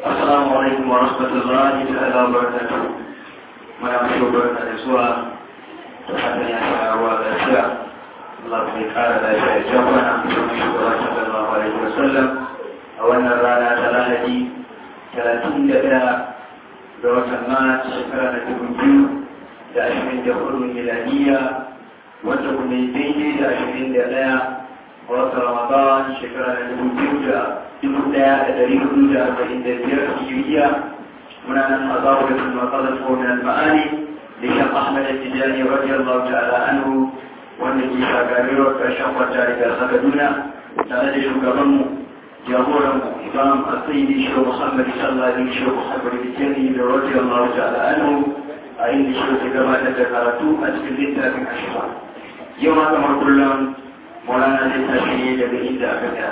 Assalamu alaikum wa rahmatullahi ta'ala wa barakatuh. Muna mashi barka da zuwa da fatan ya fara ruwa lafiya. Allah bai kara lafiya ya jan mana domin shugaba sallallahu alaihi wa sallam a wannan rana ta Lahadi talatin da ɗaya ga watan Maris shekara na dubu biyu da ashirin da hudu miladiya wanda kuma daidai da ashirin da ɗaya ga watan Ramadan shekara na dubu biyu da dubu ɗaya da ɗari hudu da arba'in da biyar hijiriya muna nan a zawo da kuma ƙasar komin ma'ani da shan ahmad al-tijani radiyallahu ta'ala anhu wanda ke shagarirwar ƙarshen kwata daga kaduna tare da shugabanmu jagoranmu imam asiri shi muhammad sallallahu alaihi shi muhammad al-tijani da radiyallahu ta'ala anhu a inda shi ke gabatar da karatu a cikin littafin ashifa yau ma kamar kullum maulana zai tashi daga inda aka tsaya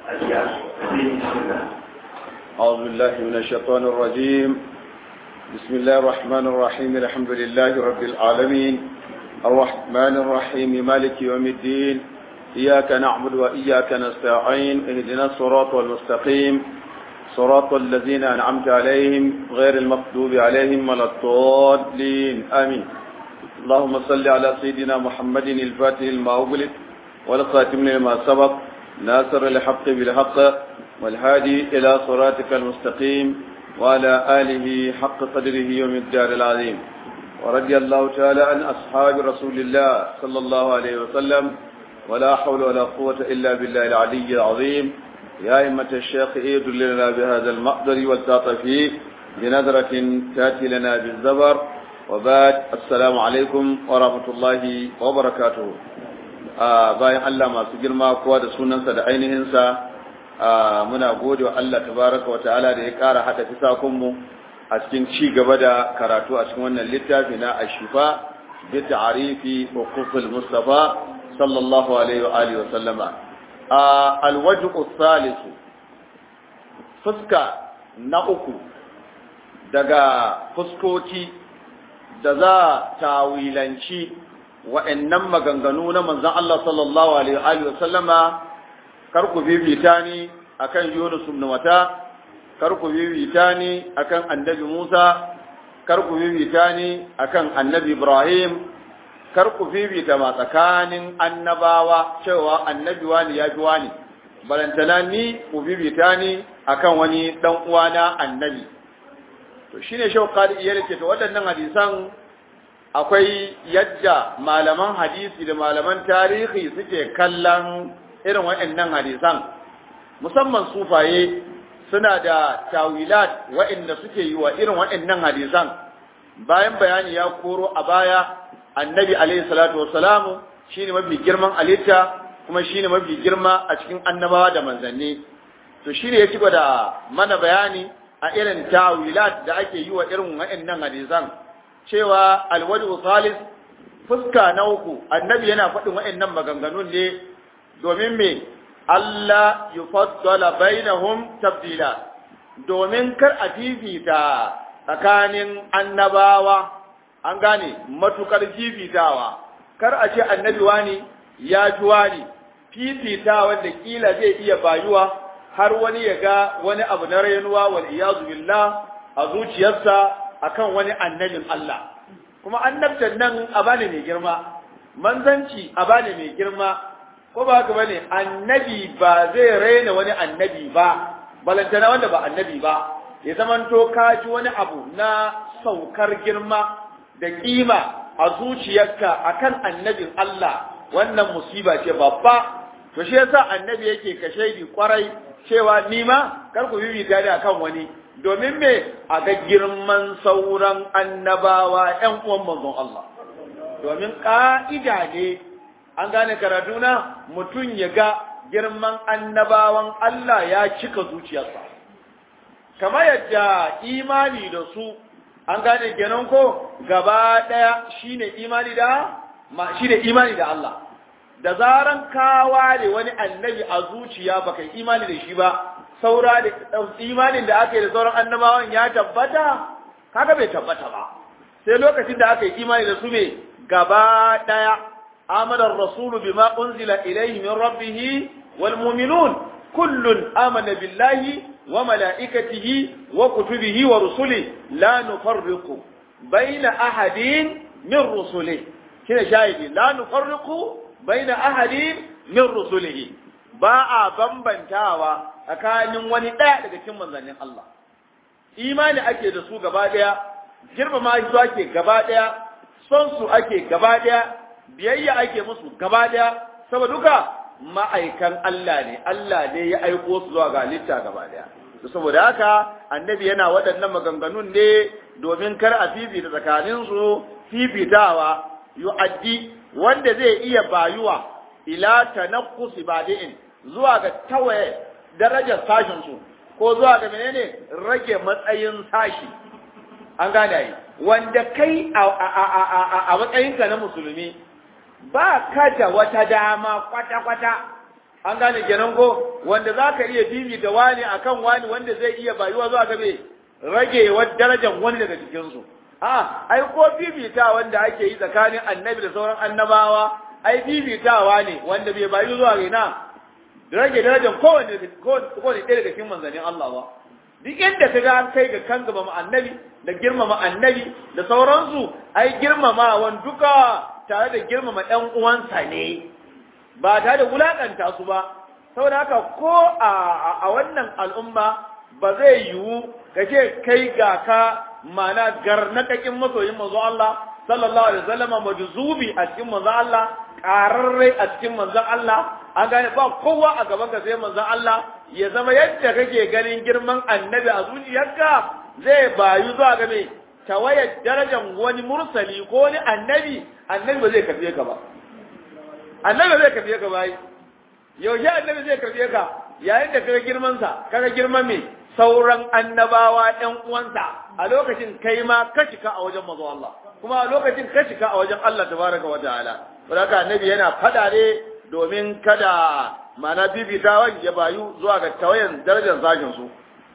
أعوذ بالله من الشيطان الرجيم بسم الله الرحمن الرحيم الحمد لله رب العالمين الرحمن الرحيم مالك يوم الدين إياك نعبد وإياك نستعين اهدنا الصراط المستقيم صراط الذين أنعمت عليهم غير المغضوب عليهم ولا الضالين آمين اللهم صل على سيدنا محمد الفاتح لما أغلق والخاتم لما سبق ناصر الحق بالحق والهادي إلى صراطك المستقيم وعلى آله حق قدره ومقدار العظيم ورضي الله تعالى عن أصحاب رسول الله صلى الله عليه وسلم ولا حول ولا قوة إلا بالله العلي العظيم يا إمة الشيخ إيد لنا بهذا المقدر والتعطف بنظرة تأتي لنا بالزبر وبعد السلام عليكم ورحمة الله وبركاته bayan Allah masu girma kowa da sunansa da ainihinsa muna gode wa Allah tabaraka wata'ala da ya ƙara haɗa fisakunmu a cikin ci gaba da karatu a cikin wannan littafi na ashifa bi ta'arifi hukukul mustafa sallallahu alaihi wa alihi wa sallama alwajhu thalithu fuska na uku daga fuskoki da za tawilanci wa'annan maganganu na manzon Allah sallallahu alaihi wa sallama kar ku bibita ni akan Yunus ibn Mata kar ku bibita ni akan Annabi Musa kar ku bibita ni akan Annabi Ibrahim kar ku bibita ma tsakanin annabawa cewa annabi wani ya fi wani balantana ni ku bibita ni akan wani dan uwana annabi to shine shauqali iya ce to waɗannan hadisan akwai yadda malaman hadisi da malaman tarihi suke kallon irin waɗannan hadisan musamman sufaye suna da tawilat waɗanda suke yi wa irin waɗannan hadisan bayan bayani ya koro a baya annabi alaihi salatu wassalamu shine mafi girman alitta kuma shine mafi girma a cikin annabawa da manzanni to shine ya ci da mana bayani a irin tawilat da ake yi wa irin waɗannan hadisan cewa alwadu salis fuska na uku annabi yana faɗin waɗannan maganganun ne domin me Allah yufaddala bainahum tabdila domin kar a fifita tsakanin annabawa an gane matukar fifitawa kar a ce annabi wani ya fi wani fifitawa da kila zai iya bayuwa har wani ya ga wani abu na rainuwa wal iyazu billah a zuciyarsa akan wani annabin Allah kuma annabtan nan a bane mai girma manzanci a bane mai girma ko ba haka bane annabi ba zai raina wani annabi ba balantana wanda ba annabi ba ya zamanto ka ji wani abu na saukar girma da kima a zuciyarka akan annabin Allah wannan musiba ce babba to shi yasa annabi yake kashe kwarai cewa ni ma kar ku bibita ni akan wani domin me a ga girman sauran annabawa ƴan uwan manzon Allah domin ƙa'ida ne an gane karatuna mutum ya ga girman annabawan Allah ya cika zuciyarsa kamar yadda imani da su an gane kenan ko gaba ɗaya shine imani da ma shine imani da Allah da zaran ka ware wani annabi a zuciya baka imani da shi ba saura da imanin da aka yi da sauran annabawan ya tabbata kaga bai tabbata ba sai lokacin da aka yi imani da su ne gaba daya amana ar-rasulu bima unzila ilayhi min rabbih wal mu'minun kullun amana billahi wa mala'ikatihi wa kutubihi wa rusuli la nufarriqu baina ahadin min rusuli shine shahidi la nufarriqu baina ahadin min rusulihi ba a bambantawa tsakanin wani ɗaya daga cikin manzannin Allah imani ake da su gaba ɗaya girmama su ake gaba ɗaya son su ake gaba ɗaya biyayya ake musu gaba ɗaya saboda duka ma'aikan Allah ne Allah ne ya aiko su zuwa ga halitta gaba ɗaya saboda haka annabi yana waɗannan maganganun ne domin kar a fifita tsakanin su fifitawa yu'addi wanda zai iya bayuwa ila tanaqqusi badi'in zuwa ga tawaye darajar sashin su ko zuwa ga menene rage matsayin sashi an gane ai wanda kai a matsayinka na musulmi ba ka da wata dama kwata-kwata an gane kenan ko wanda za ka iya bibita wani akan wani wanda zai iya bayuwa zuwa ga me rage darajar wani daga cikinsu a ai ko bibita wanda ake yi tsakanin annabi da sauran annabawa ai bibitawa ne wanda bai bayu zuwa ga ina rage darajar kowane kowane ɗaya daga cikin manzannin Allah ba duk inda ka ga an kai ga kan gaba annabi da girmama annabi da sauransu ai girmamawan duka tare da girmama ɗan uwansa ne ba tare da wulakanta su ba saboda haka ko a wannan al'umma ba zai yiwu ka ce kai ga ka mana garnakakin masoyin manzo Allah sallallahu alaihi wasallam majzubi a cikin manzo Allah qararre a cikin manzon Allah an gane ba kowa a gaban ka sai manzon Allah ya zama yadda kake ganin girman annabi a zuciyarka zai bayu zuwa ga me tawayar darajar wani mursali ko wani annabi annabi ba zai karbe ka ba annabi zai karbe ka bai yaushe annabi zai karbe ka yayin da kaga girman sa kaga girman me sauran annabawa ɗan uwansa a lokacin kai ma ka cika a wajen mazo Allah kuma a lokacin ka cika a wajen Allah tabaraka wa ta'ala saboda annabi yana fada ne domin kada mana bibitawan ya bayu zuwa ga tawayan darajar zashin su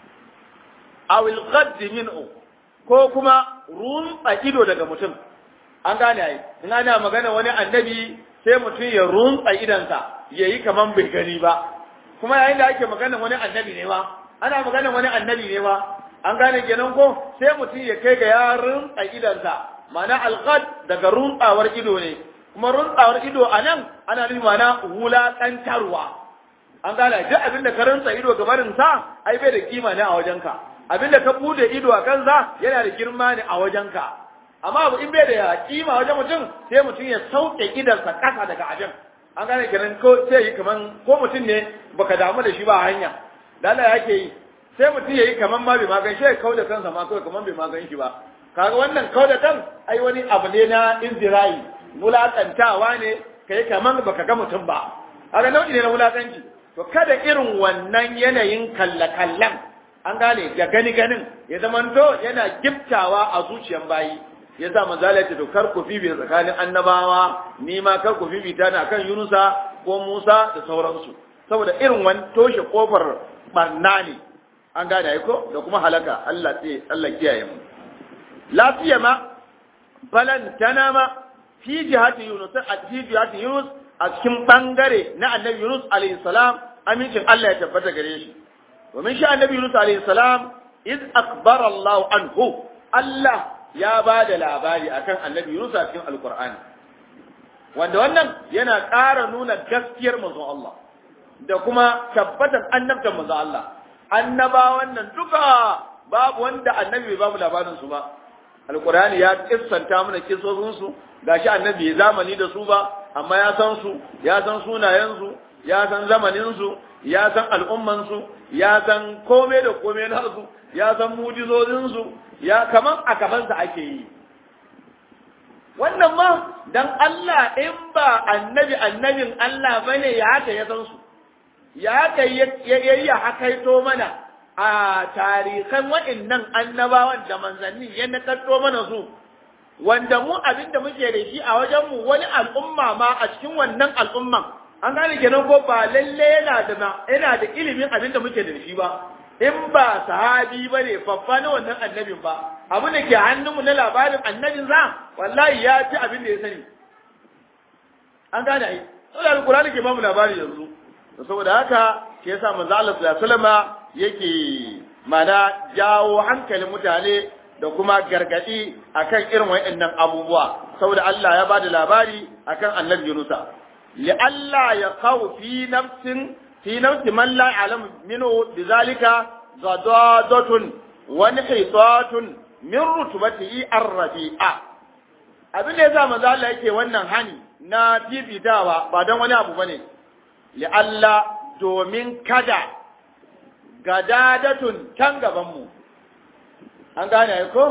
awil qadd minhu ko kuma runtsa ido daga mutum an gane ai in ana magana wani annabi sai mutum ya runtsa idansa yayi kaman bai gani ba kuma yayin da ake magana wani annabi ne ma ana magana wani annabi ne ma an gane kenan ko sai mutum ya kai ga ya runtsa idansa ma'ana alqad daga runtsawar ido ne kuma runtsawar ido a nan ana nufi ma'ana wulaƙantarwa an gane duk abin da ka runtsa ido ga barin sa ai bai da kima ne a wajenka abin da ka bude ido a kansa yana da girma ne a wajenka amma abu in bai da kima wajen mutum sai mutum ya sauke idansa ƙasa daga abin an gane kenan ko sai yi kaman ko mutum ne baka damu da shi ba hanya da Allah yake yi sai mutum yayi kaman ma bai magan shi kau da kansa ma kawai kaman bai magan shi ba kaga wannan kau da kan ai wani abu ne na inzirai wulakantawa ne kai kaman baka ga mutum ba kaga nau'i ne na wulakanci to kada irin wannan yanayin kallakallan an gane da gani ganin ya zamanto yana giftawa a zuciyan bayi ya sa manzala ya ce to kar ku fifi tsakanin annabawa ni ma kar ku fifi ta na kan Yunusa ko Musa da sauransu saboda irin wani toshe kofar barna ne an gane ai ko da kuma halaka Allah sai Allah kiyaye mu lafiya ma balantana ma fi jihati Yunus a fi jihati Yunus a cikin bangare na Annabi Yunus alaihi salam amincin Allah ya tabbata gare shi domin shi Annabi Yunus alaihi salam iz akbara Allah anhu Allah ya ba da labari akan Annabi Yunus a cikin Alqur'ani wanda wannan yana ƙara nuna gaskiyar manzon Allah da kuma tabbatar annabtan manzon Allah annabawan nan duka babu wanda annabi bai babu labarin su ba alqur'ani ya kissanta mana kissosin su gashi annabi bai zamani da su ba amma ya san su ya san sunayen su ya san zamanin su ya san al'umman su ya san komai da komai na su ya san mujizozin su ya kaman a gaban sa ake yi wannan ma dan Allah in ba annabi annabin Allah bane ya haka ya san su ya haka ya yi hakaito mana a tarihan waɗannan annabawan da manzanni ya nakarto mana su wanda mu abin da muke da shi a wajenmu wani al'umma ma a cikin wannan al'umman an gane kenan ko ba lalle yana da yana da ilimin abin da muke da shi ba in ba sahabi ba ne babba na wannan annabin ba abu da ke hannunmu na labarin annabin za wallahi ya ci abin da ya sani an gane ai saboda alkurani ke bamu labari yanzu saboda haka ke yasa manzo Allah sallallahu alaihi wasallama yake mana jawo hankalin mutane da kuma gargadi akan irin waɗannan abubuwa saboda Allah ya bada labari akan annabi Yunusa li Allah ya qaw fi nafsin fi nafsi man la ya'lam minhu bizalika gadadatun wa nihitatun min rutubatihi ar-rafi'a abin da yasa manzo Allah yake wannan hani na fifitawa ba don wani abu bane li Allah domin kada gadadatun can gaban mu an gane ko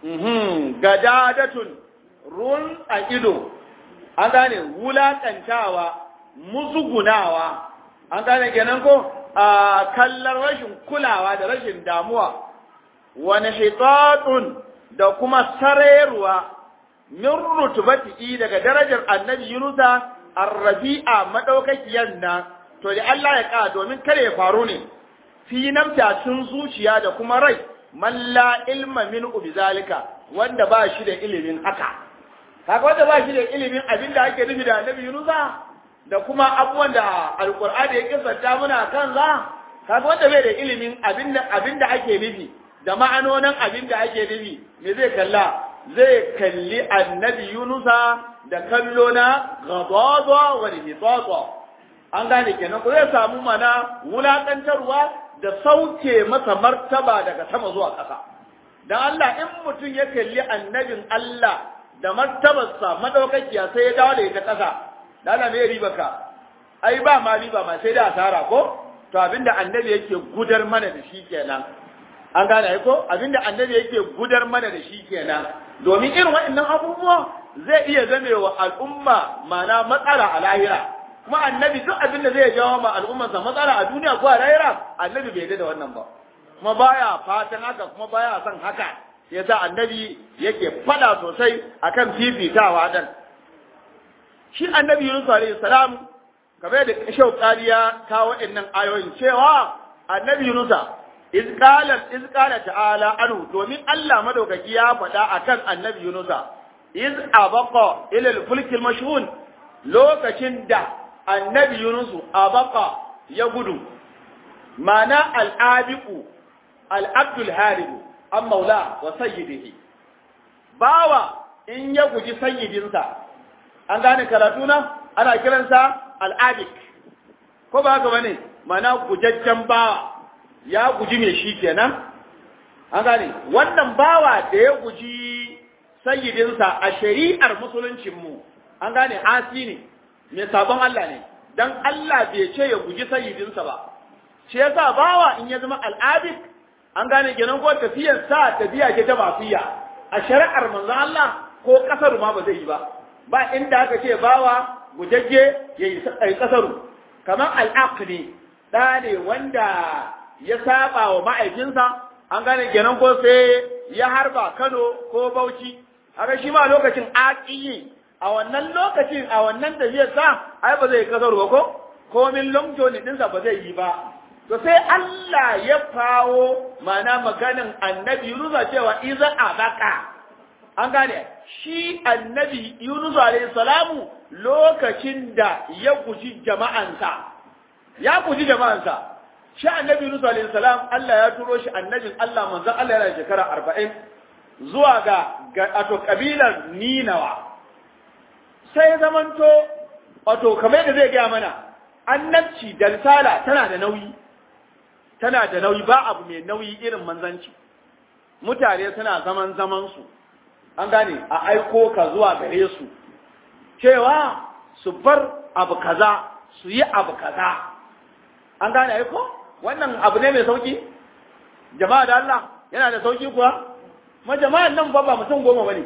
gadadatun run a ido an gane wulaƙantawa muzugunawa an gane kenan ko a kallon rashin kulawa da rashin damuwa wani hitatun da kuma sarayarwa min rutubati daga darajar annabi yunusa arrabi'a madaukakiyar nan to da Allah ya ka domin kare ya faru ne fi namta tun zuciya da kuma rai man la ilma min bizalika wanda ba shi da ilimin haka kaga wanda ba shi da ilimin abin da ake nufi da annabi Yunusa da kuma abubuwan da alqur'ani ya kisanta muna kan za kaga wanda bai da ilimin abin da abin da ake nufi da ma'anonin abin da ake nufi me zai kalla zai kalli annabi Yunusa da kallo na ghadaba wa hitata an gane kenan ko zai samu mana wulakantarwa da sauke masa martaba daga sama zuwa ƙasa. Dan Allah in mutum ya kalli annabin Allah da martabarsa madaukakiya sai ya dawo da ita ƙasa, da Allah mai riba ka, ai ba ma riba ma sai da asara ko? To abinda annabi yake gudar mana da shi kenan. An gane ai ko? Abinda annabi yake gudar mana da shi kenan. Domin irin waɗannan abubuwa zai iya zamewa al'umma mana matsala a lahira. kuma annabi duk abin da zai jawo ma al'ummarsa matsala a duniya ko a lahira annabi bai da wannan ba kuma baya fatan haka kuma baya son haka yasa annabi yake fada sosai akan fifitawa dan shi annabi Yunus alaihi salam kamar da kashau kariya ta waɗannan ayoyin cewa annabi Yunus iz qala iz qala ta'ala anhu domin Allah madaukaki ya faɗa akan annabi Yunus iz abaqa ila al-fulk al-mashhun lokacin da annabi Yunusu a baka ya gudu, mana al'abiku, al'abdul haribu, an maula wa sayyidihi. Bawa in ya guji sayyidinsa, an gane karatuna ana kiransa al'abik, ko ba haka bane mana gujajjen bawa ya guji mai shi kenan? An gane, wannan bawa da ya guji sayyidinsa a shari'ar musuluncinmu, an gane asi ne. mai sabon Allah ne dan Allah bai ce ya guji sayyidinsa ba shi yasa bawa in ya zama al'abid an gane kenan ko tafiyar sa tafiya ce ta basiya a shari'ar manzon Allah ko kasar ma ba zai yi ba ba inda aka ce bawa gujajje ya yi kasaru kamar al'aqli da ne wanda ya saba wa ma'aikinsa an gane kenan ko sai ya harba Kano ko Bauchi haka shi ma lokacin aqiyi a wannan lokacin a wannan tafiyar sa ai ba zai kasar ba ko komin longjo ne dinsa ba zai yi ba to sai Allah ya kawo mana maganin annabi Yunus cewa iza abaka an gane shi annabi Yunus alayhi salamu lokacin da ya guji jama'ansa ya guji jama'ansa shi annabi Yunus alayhi salam Allah ya turo shi annabin Allah manzon Allah yana shekara 40 zuwa ga wato kabilar Ninawa sai zamanto wato kamar da zai gaya mana annabci da risala tana da nauyi tana da nauyi ba abu mai nauyi irin manzanci mutane suna zaman zaman su an gane a aiko ka zuwa gare su cewa su bar abu kaza su yi abu kaza an gane aiko wannan abu ne mai sauki jama'a da Allah yana da sauki kuwa ma jama'an nan ba ba mutum goma bane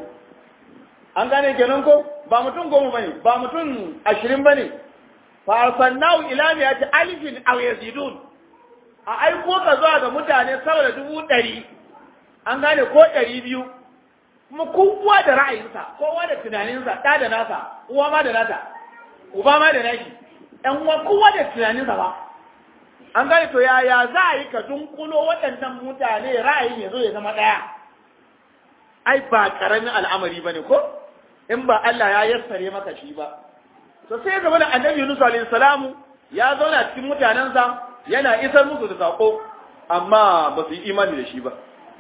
an gane kenan ko ba mutum goma bane ba mutum ashirin bane fa arsalnahu ila mi'ati alifin aw yazidun a aiko ka zuwa ga mutane saboda dubu ɗari an gane ko ɗari biyu kuma kowa da ra'ayinsa kowa da tunaninsa ɗa da nasa uwa ma da nata uba ma da nashi ɗan uwa kowa da tunaninsa ba an gane to yaya za a yi ka dunkulo waɗannan mutane ra'ayin ya zo ya zama ɗaya ai ba ƙaramin al'amari ba ne ko in ba Allah ya yassare maka shi ba to sai zama da annabi Yunus alaihi salamu ya zauna cikin mutanensa yana isar musu da sako amma ba su yi imani da shi ba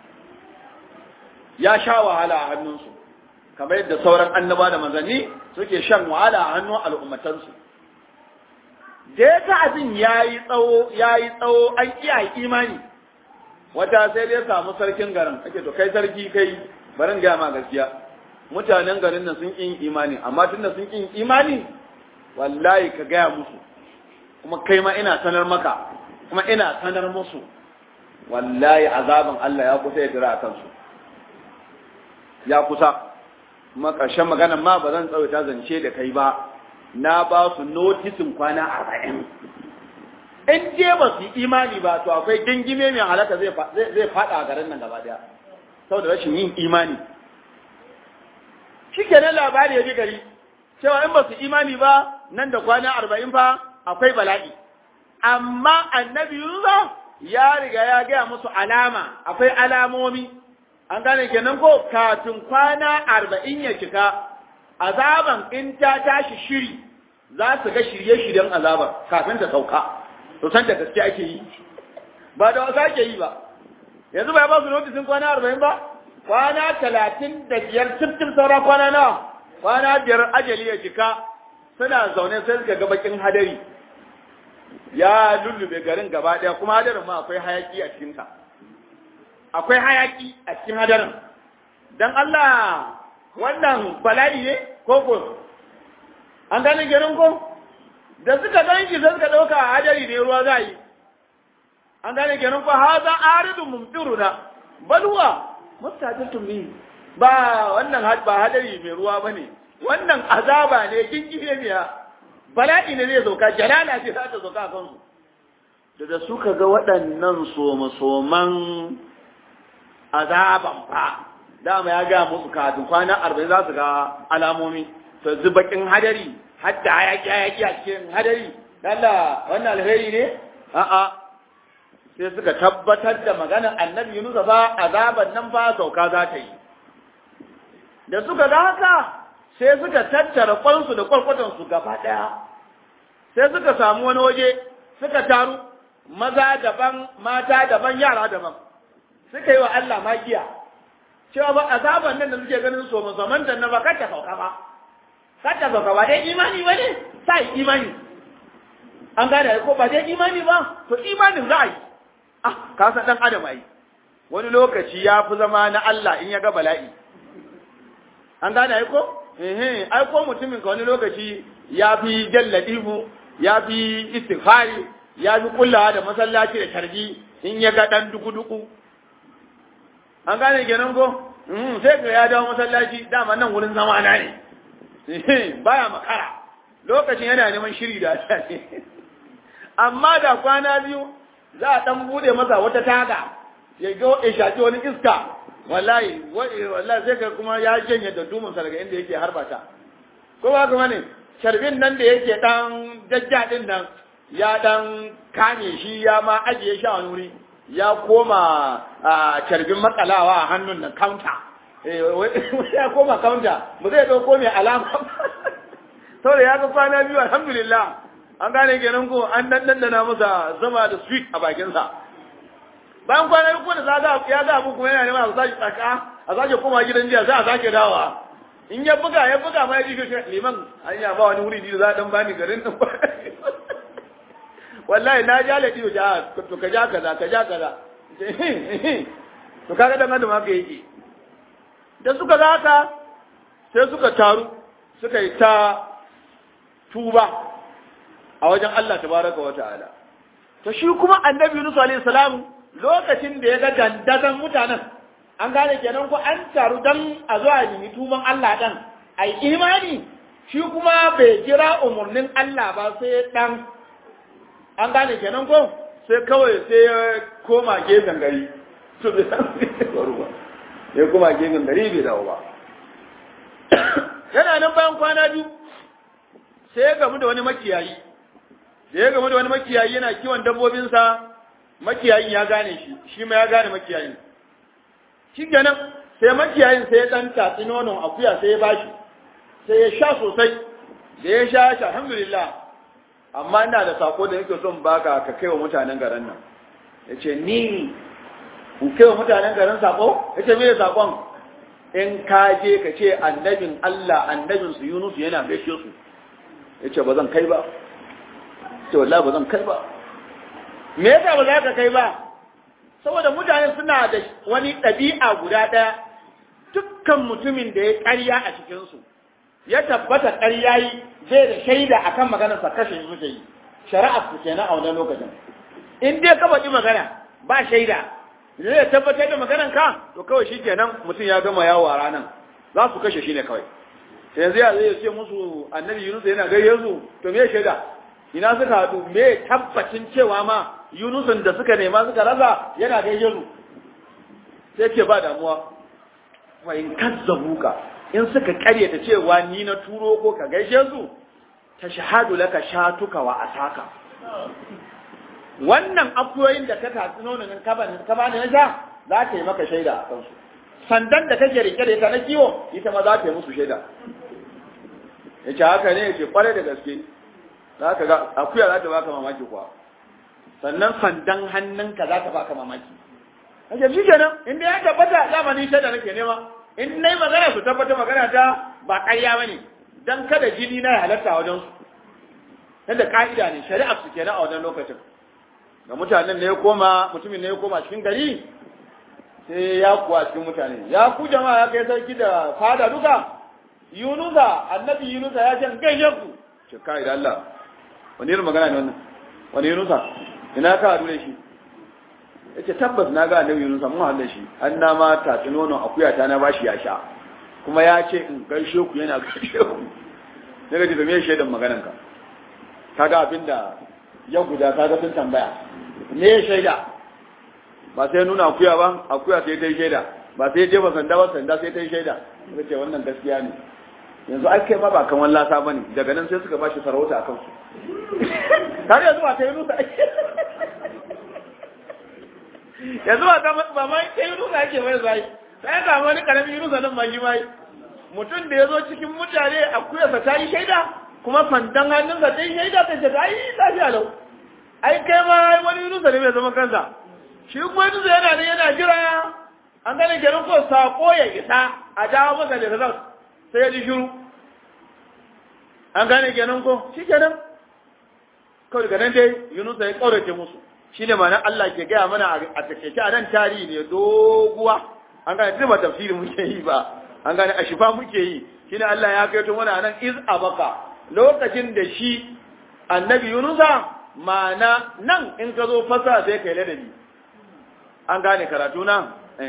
ya sha wahala a hannunsu kamar yadda sauran annaba da manzanni suke shan wahala a hannun al'ummatansu da ya ta abin ya yi tsawo ya yi tsawo an iya imani wata sai dai samu sarkin garin ake to kai sarki kai barin gaya ma gaskiya mutanen garin nan sun ƙin imani amma tun da sun ƙin imani wallahi ka gaya musu kuma kai ma ina sanar maka kuma ina sanar musu wallahi azabin Allah ya kusa ya dira a kansu ya kusa kuma ƙarshen maganan ma ba zan tsawaita zance da kai ba na ba su notisin kwana arba'in in je ba su yi imani ba to akwai gingime mai halaka zai faɗa a garin nan gaba daya saboda rashin yin imani shi kenan labari ya ji gari cewa in ba su imani ba nan da kwana arba'in fa akwai bala'i amma annabi Yunusa ya riga ya gaya musu alama akwai alamomi an gane kenan ko kafin kwana arba'in ya cika azaban in ta tashi shiri za su ga shirye-shiryen azabar kafin ta sauka to san da gaske ake yi ba da wasa ake yi ba yanzu ba ya ba su notisin kwana arba'in ba kwana talatin da biyar cif saura kwana nawa kwana biyar ajali ya cika suna zaune sai suka ga bakin hadari ya lullube garin gaba daya kuma hadarin ma akwai hayaki a cikinta akwai hayaki a cikin hadarin dan Allah wannan bala'i ne ko ko an gane garin ko da suka gan shi sai suka dauka hadari ne ruwa za yi an gane garin ko haza aridun mumtiruna balwa mustajatum bi ba wannan ba hadari mai ruwa bane wannan azaba ne kinkiye ne bala'i ne zai sauka jalala ce za ta sauka a kansu da da suka ga waɗannan soma-soman azaban fa dama ya ga musu kafin kwana arba'in za su ga alamomi to zubakin hadari hatta hayaki hayaki a cikin hadari lalla wannan alheri ne a'a sai suka tabbatar da maganar annabi Yunus fa azaban nan fa sauka za ta yi da suka ga haka sai suka tattara kwansu da kwalkwatansu gaba ɗaya sai suka samu wani waje suka taru maza daban mata daban yara daban suka yi wa Allah magiya cewa ba azaban nan da suke ganin so musamman da na ba kata sauka ba kata sauka ba dai imani ba ne sai imani an gane ko ba dai imani ba to imanin za a yi ah ka san dan adam ai wani lokaci ya fi zama na Allah in ya ga bala'i an gane ko eh ai ko mutumin ka wani lokaci ya fi jalladihu ya fi istighfari ya fi kullawa da masallaci da tarbi in ya ga dan duku-duku an gane kenan ko sai ga ya dawo masallaci dama nan wurin zama na ne baya makara lokacin yana neman shiri da ne amma da kwana biyu za a dan bude masa wata taga ya ga ya shaki wani iska wallahi wallahi sai ka kuma ya janye da dumin sa daga inda yake harbata ko ba kuma ne sharbin nan da yake dan jajja din nan ya dan kame shi ya ma ajiye shi a wani wuri ya koma a carbin matsalawa a hannun nan counter ya koma counter ba zai dauko mai alama saboda ya ga kwana biyu alhamdulillah an gane kenan ko an dan dandana masa zama da sweet a bakinsa bayan kwana biyu da zaga ya ga abu kuma yana neman a sake tsaka a sake koma gidan jiya za a sake dawa in ya buga ya buga ma ya ji shi liman an ya ba wani wuri da za a dan bani garin nan wallahi na ja ladi ja to ka ja kaza ka ja kaza to kaga dan adam haka yake da suka ga haka sai suka taru suka yi ta tuba a wajen Allah tabaraka wa ta'ala to shi kuma annabi Yunus alaihi salam lokacin da ya ga dandazon mutanen an gane kenan ko an taru dan a zuwa yi tuban Allah dan ai imani shi kuma bai jira umurnin Allah ba sai dan an gane kenan ko sai kawai sai ya koma gefen gari to bai san ba ya koma gefen gari bai dawo ba yana nan bayan kwana biyu sai ya gamu da wani makiyayi da ya gamu da wani makiyayi yana kiwon dabbobinsa makiyayin ya gane shi shi ma ya gane makiyayin shi kenan sai makiyayin sai ya dan tatsi nonon akuya sai ya bashi sai ya sha sosai da ya sha shi alhamdulillah amma ina da sako da nake son baka ka kai wa mutanen garin nan yace ni in kai wa mutanen garin sako yace me sakon in ka je ka ce annabin Allah annabin su Yunus yana gaishe su yace ba zan kai ba ce wallahi ba zan kai ba me yasa ba za ka kai ba saboda mutane suna da wani ɗabi'a guda ɗaya dukkan mutumin da ya ƙarya a cikinsu ya tabbata ƙarya yi zai da shaida akan maganarsa kashe shi suke yi shari'a su kenan a wannan lokacin in dai ka faɗi magana ba shaida zai tabbatar da maganar ka to kawai shi kenan mutum ya gama yawo a ranar za su kashe shi ne kawai yanzu ya zai ce musu annabi yunus yana gayye su to me shaida ina suka haɗu me tabbacin cewa ma yunusun da suka nema suka rasa yana gayye su sai ke ba damuwa wa in kazzabuka in suka karyata cewa ni na turo ko ka gaishe su ta shahadu laka shatuka wa asaka wannan akuyoyin da ka tatsi nonon ka bani ka bani na sha za ta yi maka shaida a kansu sandan da kake rike da ita na kiwo ita ma za ta yi musu shaida yace haka ne yace kware da gaske za ka ga akuya za ta baka mamaki kuwa sannan sandan hannunka za ta baka mamaki kace shi kenan in dai ya tabbata zamani shaida nake nema in nayi magana su tabbata magana ta ba ƙarya bane dan kada jini na halatta a wajen su yadda ka'ida ne shari'a su kenan a wajen lokacin ga mutanen ne ya koma mutumin ne ya koma cikin gari sai ya kuwa cikin mutane ya ku jama'a ya kai sarki da fada duka yunusa annabi yunusa ya ce gaishe ku ce kai da Allah wani irin magana ne wannan wani yunusa ina ka haɗu da shi yace tabbas na ga annabi yunusa mun haɗu da shi an na ma tatsi nonon akuya ta na bashi ya sha kuma ya ce in gaishe ku yana gaishe ku daga ji da me shaidan maganan ka kaga abinda ya guda kaga sun tambaya me shaida ba sai nuna akuya ba akuya sai ta yi shaida ba sai jefa sanda ba sanda sai ta yi shaida suka ce wannan gaskiya ne yanzu ai kai ma ba kan wallasa bane daga nan sai suka bashi sarauta akan su har yanzu ba ta yi nusa yanzu ba ta ba ma ta yi nusa ake mai zai sai ga wani karamin nusa nan ma shi mai mutum da ya zo cikin mutane akuyarsa ta yi shaida kuma sandan hannunsa ta yi shaida ta ce ai lafiya lau ai kai ma wani nusa ne mai zaman kansa shi kuma nusa yana ne yana jira an gane kenan ko sako ya isa a dawo masa da result sai ya ji shiru an gane kenan ko shi kenan kawai daga nan dai yunusa ya kaurace musu shi ne ma'anar Allah ke gaya mana a takaice a nan tarihi ne doguwa an gane duk ba tafsiri muke yi ba an gane a shifa muke yi shi ne Allah ya kai to mana nan iz abaka lokacin da shi annabi yunusa ma'ana nan in ka zo fasa sai kai ladabi an gane karatu nan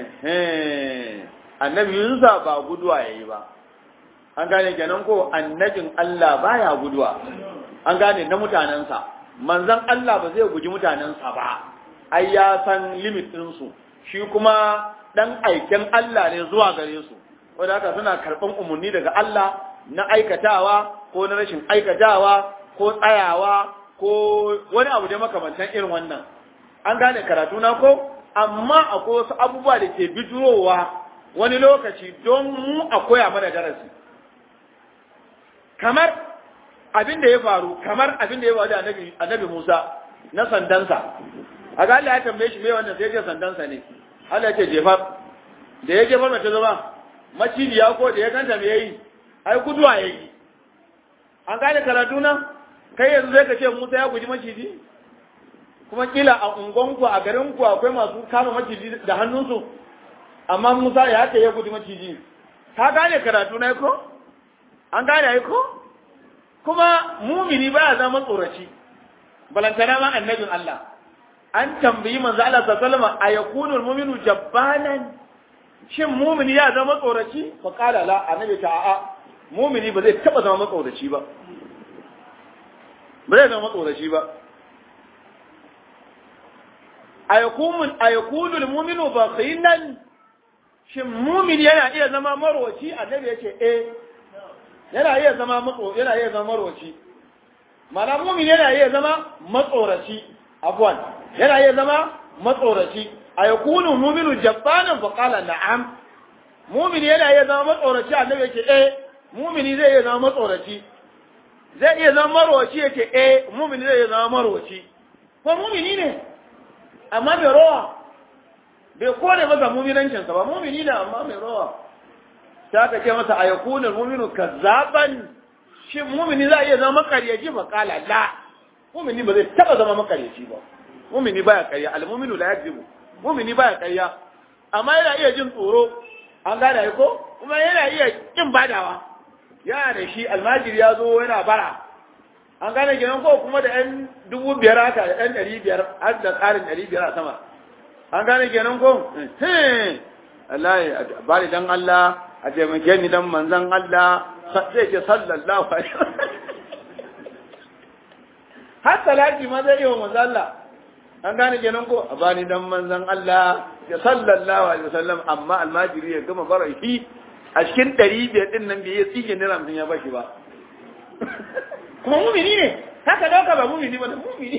annabi yunusa ba guduwa yayi ba an gane kenan ko annabin Allah baya guduwa an gane na mutanensa manzon Allah ba zai guji mutanensa ba ai ya san limit ɗinsu shi kuma dan aiken Allah ne zuwa gare su wanda haka suna karɓan umarni daga Allah na aikatawa ko na rashin aikatawa ko tsayawa ko wani abu da makamantan irin wannan an gane karatu na ko amma akwai wasu abubuwa da ke bijirowa wani lokaci don mu a koya mana darasi kamar abin da ya faru kamar abin da ya faru da annabi annabi Musa na sandansa a ga Allah ya tambaye shi me wannan sai ya ce sandansa ne Allah ya ce jefar da ya jefar mace zama macijiya ko da ya ganta me yayi ai guduwa yayi an gane karatu na kai yanzu zai ka ce Musa ya guji maciji kuma kila a ungonku a garinku akwai masu kama maciji da hannunsu amma Musa ya haka ya guji maciji ka gane karatu na ko an gane ai ko kuma mumini baya zama tsoraci balantana ma annabin Allah an tambayi manzo Allah sallallahu alaihi wasallam ayakunu almu'minu jabbanan shin mumini ya zama tsoraci fa qala la annabi ta a'a mumini ba zai taba zama tsoraci ba ba zai zama tsoraci ba ayakunu ayakunu almu'minu bakhilan shin mumini yana iya zama marwaci annabi yace eh yana iya zama matso yana iya zama marwaci mana mumin yana iya zama matsoraci afwan yana iya zama matsoraci ayakunu mu'minu jabbanan fa qala na'am mumin yana iya zama matsoraci annabi yake eh mumini zai iya zama matsoraci zai iya zama marwaci yake eh mumini zai iya zama marwaci ko mumini ne amma mai rawa bai kone masa muminancinsa ba mumini ne amma mai rawa ta ka ce masa a yakunan muminu kazzaban shi mumini za a iya zama makaryaci ba kala la mumini ba zai taba zama makaryaci ba mumini baya karya almuminu la yakzibu mumini baya karya amma yana iya jin tsoro an gane ko kuma yana iya kin badawa yana da shi almajiri ya zo yana bara an gane kenan ko kuma da yan dubu biyar haka da yan ɗari biyar har da tsarin ɗari biyar a sama an gane kenan ko Allah ya bari dan Allah a taimake ni dan manzon Allah zai ce sallallahu alaihi har salati ma zai yi wa manzon Allah an gane kenan ko a bani dan manzon Allah ya sallallahu alaihi wasallam amma almajiri ya gama barahi a cikin ɗari biyar ɗin nan bai yi tsige naira mutum ya bashi ba kuma mumini ne haka dauka ba mumini ba da mumini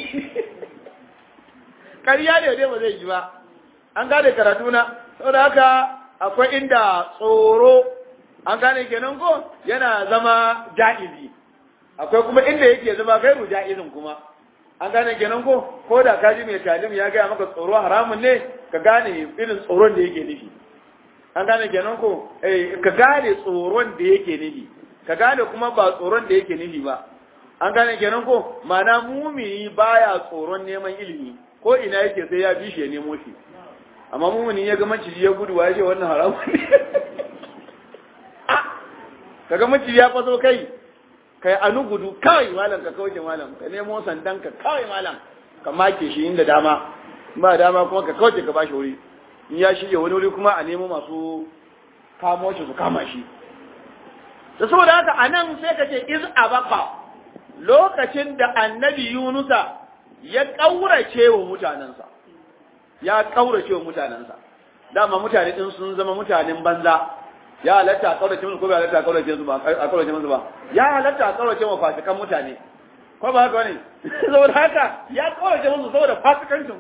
ƙarya ne dai ba zai yi ba an gane karatu na saboda haka akwai inda tsoro an gane kenan ko yana zama ja'izi akwai kuma inda yake zama gairu ja'izin kuma an gane kenan ko ko da kaji mai talim ya gaya maka tsoro haramun ne ka gane irin tsoron da yake nufi an gane kenan ko eh ka gane tsoron da yake nufi ka gane kuma ba tsoron da yake nufi ba an gane kenan ko mana mumini baya tsoron neman ilimi ko ina yake sai ya bi shi ya nemo shi amma mumini ya ga maciji ya gudu ya ce wannan haramun ne kaga maciji ya faso kai kai anu gudu kawai malam ka kauce malam ka nemo sandan ka kawai malam ka make shi inda dama ba dama kuma ka kauce ka bashi wuri in ya shige wani wuri kuma a nemo masu kamo shi su kama shi da saboda haka anan sai ka ce iz abaka lokacin da annabi yunusa ya kaurace wa mutanensa ya kaurace wa mutanensa dama mutane din sun zama mutanen banza ya halatta a kaurace musu ko bai halatta a kaurace musu ba a kaurace musu ba ya halatta a kaurace wa fasikan mutane ko ba haka bane saboda haka ya kaurace musu saboda fasikancin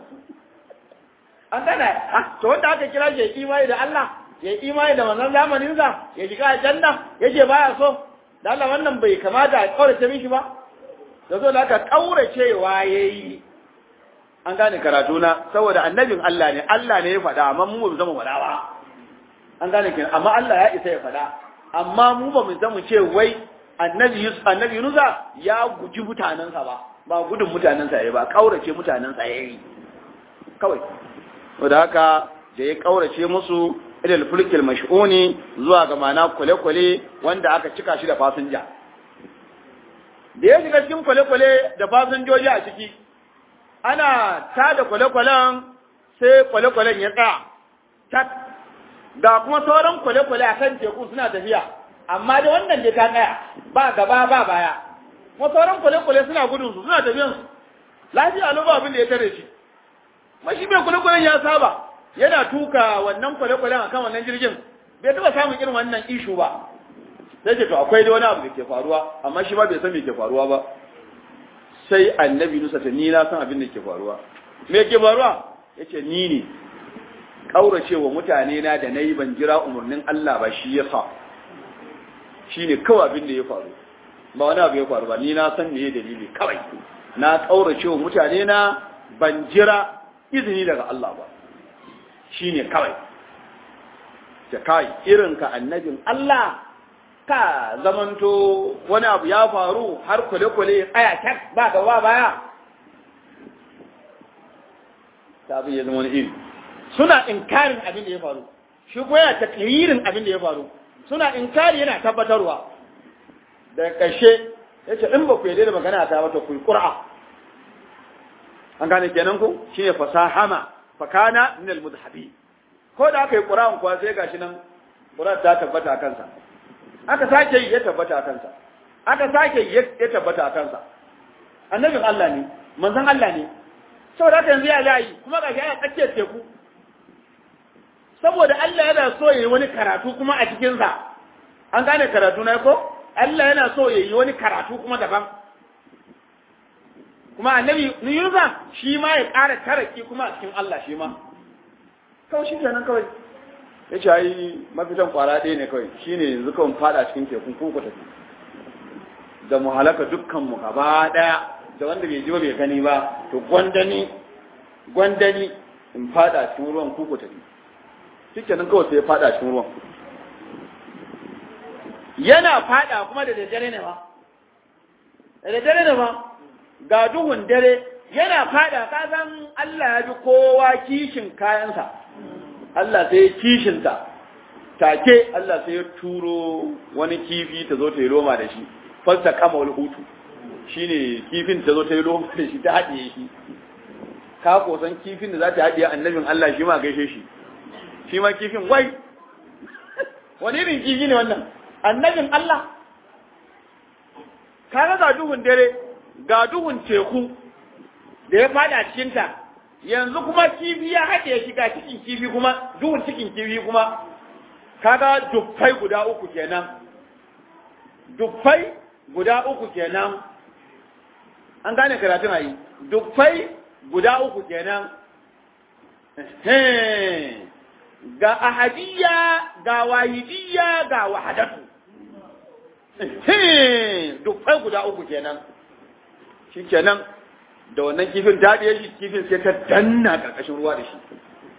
an gane ah to wanda aka kira shi imani da Allah ya imani da wannan zamanin sa ya shiga aljanna yace baya so da Allah wannan bai kamata a kaurace mishi ba da zo da aka kauracewa yayi an gane karatu na saboda annabin Allah ne Allah ne ya faɗa amma mu ba zama faɗa ba an gane kin amma Allah ya isa ya faɗa amma mu ba mu zama ce wai annabi Yusuf annabi Yunusa ya guji mutanensa ba ba gudun mutanensa yayi ba kaurace mutanensa yayi kawai saboda haka da ya kaurace musu ilal fulkil mash'uni zuwa ga mana kwale-kwale wanda aka cika shi da fasinja da ya shiga cikin kwale-kwale da fasinjoji a ciki ana tada kwale-kwalen sai kwale-kwalen ya tsaya tak ga kuma sauran kwale-kwale a kan teku suna tafiya amma da wannan da ta tsaya ba gaba ba baya kuma sauran kwale-kwale suna gudun su suna tafiyan su lafiya lo ba abin da ya tare shi mashi mai kwale-kwalen ya saba yana tuka wannan kwale-kwalen akan wannan jirgin bai taba samun irin wannan ishu ba sai ce to akwai da wani abu da ke faruwa amma shi ma bai san me ke faruwa ba sai annabi Nusa ta ni na san abin da ke faruwa me ke faruwa yace ni ne kauracewa mutane na da nayi ban jira umurnin Allah ba shi yasa shine kawai abin da ya faru ba wani abu ya faru ba ni na san me dalili kawai na kauracewa mutane na ban jira izini daga Allah ba shine kawai ta kai irin ka annabin Allah ka zamanto wani abu ya faru har kwale-kwale ya tsaya kyak ba gaba baya ta abin ya zama wani iri suna inkarin abin da ya faru shi kuma yana taklirin abin da ya faru suna inkari yana tabbatarwa da ƙarshe ya ce in ba ku yadda da magana ta mata ku yi ƙura an gane kenan ku shi ne fasahama fakana min al-mudhabi ko da aka yi ƙura'an kuwa sai gashi nan ƙura'an ta tabbata a kansa aka sake yi ya tabbata a kansa aka sake yi ya tabbata a kansa annabin Allah ne manzon Allah ne saboda haka yanzu ya layi kuma ga ya tsakiyar teku saboda Allah yana so yayi wani karatu kuma a cikin sa an gane karatu na ko Allah yana so yayi wani karatu kuma daban kuma annabi Yunusa shi ma ya ƙara taraki kuma a cikin Allah shi ma kawai shi kenan kawai ya ce ai mafitan kwara ɗaya ne kawai shi ne yanzu kawai fada cikin tekun kuku tafi da mu halaka dukkanmu gaba ɗaya da wanda bai ji ba bai gani ba to gwanda ni gwandani in fada cikin ruwan kuku tafi shikenan kawai sai ya fada cikin ruwan yana fada kuma da daddare ne ba da daddare ne ba ga duhun dare yana fada ka san Allah ya bi kowa kishin kayansa Allah sai ya kishinta take Allah sai ya turo wani kifi ta zo ta yi loma da shi fasta kama wani hutu shine kifin ta zo ta yi loma da shi ta haɗiye shi ka kosan kifin da za ta haɗiye annabin Allah shi ma gaishe shi shi ma kifin wai wani irin kifi ne wannan annabin Allah kaga ga duhun dare ga duhun teku da ya fada cikinta yanzu kuma kifi ya haɗe shi ga cikin kifi kuma duhun cikin kifi kuma kaga dufai guda uku kenan dufai guda uku kenan an gane karatun ayi dufai guda uku kenan ga ahadiyya ga wahidiyya ga wahadatu dufai guda uku kenan shi kenan da wannan kifin ta ɗaya shi kifin sai ta danna ƙarƙashin ruwa da shi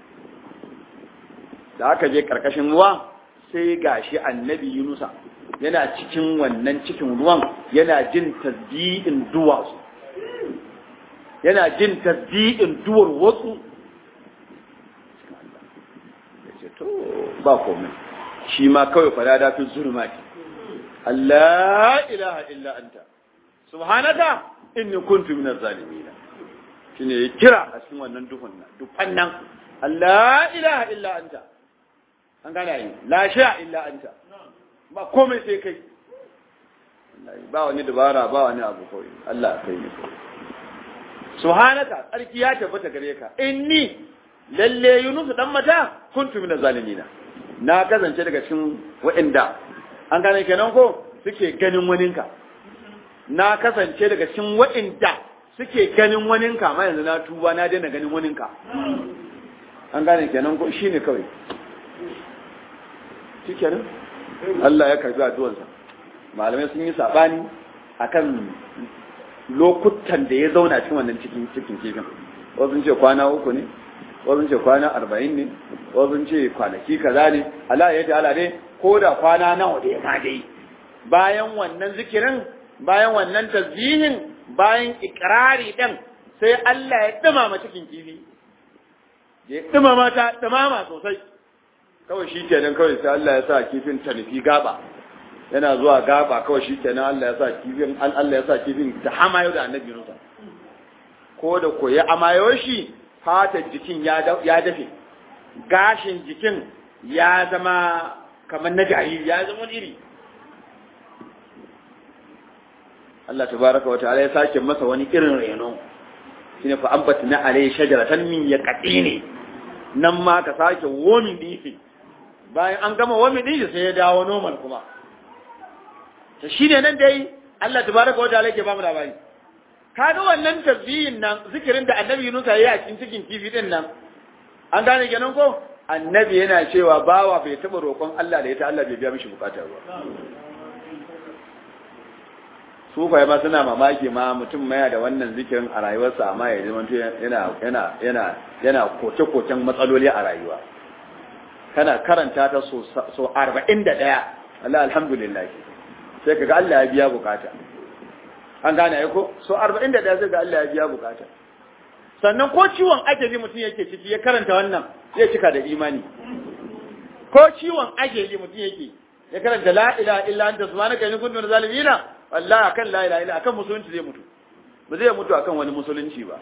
da aka je ƙarƙashin ruwa sai ga shi annabi yunusa yana cikin wannan cikin ruwan yana jin tasbi'in duwatsu yana jin tasbi'in duwar wasu to ba komai shi ma kawai fada da fi zulmati Allah ilaha illa anta subhanaka inni kuntu minaz zalimin shine ya kira a cikin wannan duhun nan dufan nan Allah ilaha illa anta an gane yi la sha illa anta ba komai sai kai ba wani dabara ba wani abu kawai Allah kai ne subhanaka tsarki ya tabbata gare ka inni lalle yunus dan mata kuntu minaz zalimin na kasance daga cikin waɗanda an gane kenan ko suke ganin waninka na kasance daga cikin waɗanda suke ganin waninka ma yanzu na tuba na daina ganin waninka an gane kenan ko shi ne kawai shi kenan Allah ya karbi addu'arsa malamai sun yi sabani akan lokutan da ya zauna cikin wannan cikin cikin kifin wasu sun ce kwana uku ne wasu sun ce kwana arba'in ne wasu sun ce kwanaki kaza ne Allah ya ta'ala ne ko da kwana nawa da ya ma dai bayan wannan zikirin bayan wannan tasbihin bayan ikrari din sai Allah ya dumama cikin kifi ya dumama ta dumama sosai kawai shi kenan kawai sai Allah ya sa kifin ta nufi gaba yana zuwa gaba kawai shi kenan Allah ya sa kifin an Allah ya sa kifin ta hamayo da annabi Musa ko da ko ya amayo shi fatar jikin ya dafe gashin jikin ya zama kamar na jariri ya zama iri Allah tabaraka wata'ala ya sake masa wani irin reno shine fa ambatna alayhi shajaratan min yaqini nan ma ka sake womin difi bayan an gama womin difi sai ya dawo normal kuma to shine nan dai Allah tabaraka wata'ala yake ba mu labari kaga wannan tasbihin nan zikirin da annabi Yunus ya yi a cikin cikin kifi din nan an gane kenan ko annabi yana cewa bawa bai taba roƙon Allah da ita Allah bai biya mishi bukatar ba sufaye ma suna mamaki ma mutum maya da wannan zikirin a rayuwarsa amma ya zama yana yana yana yana koke-koken matsaloli a rayuwa kana karanta ta so so 41 Allah alhamdulillah sai kaga Allah ya biya bukata an gane ai ko so 41 sai ga Allah ya biya bukata sannan ko ciwon ajali mutum yake ciki ya karanta wannan zai cika da imani ko ciwon ajali mutum yake ya karanta la ilaha illa anta subhanaka inni kuntu minaz zalimin wallahi akan la ilaha illa akan musulunci zai mutu ba zai mutu akan wani musulunci ba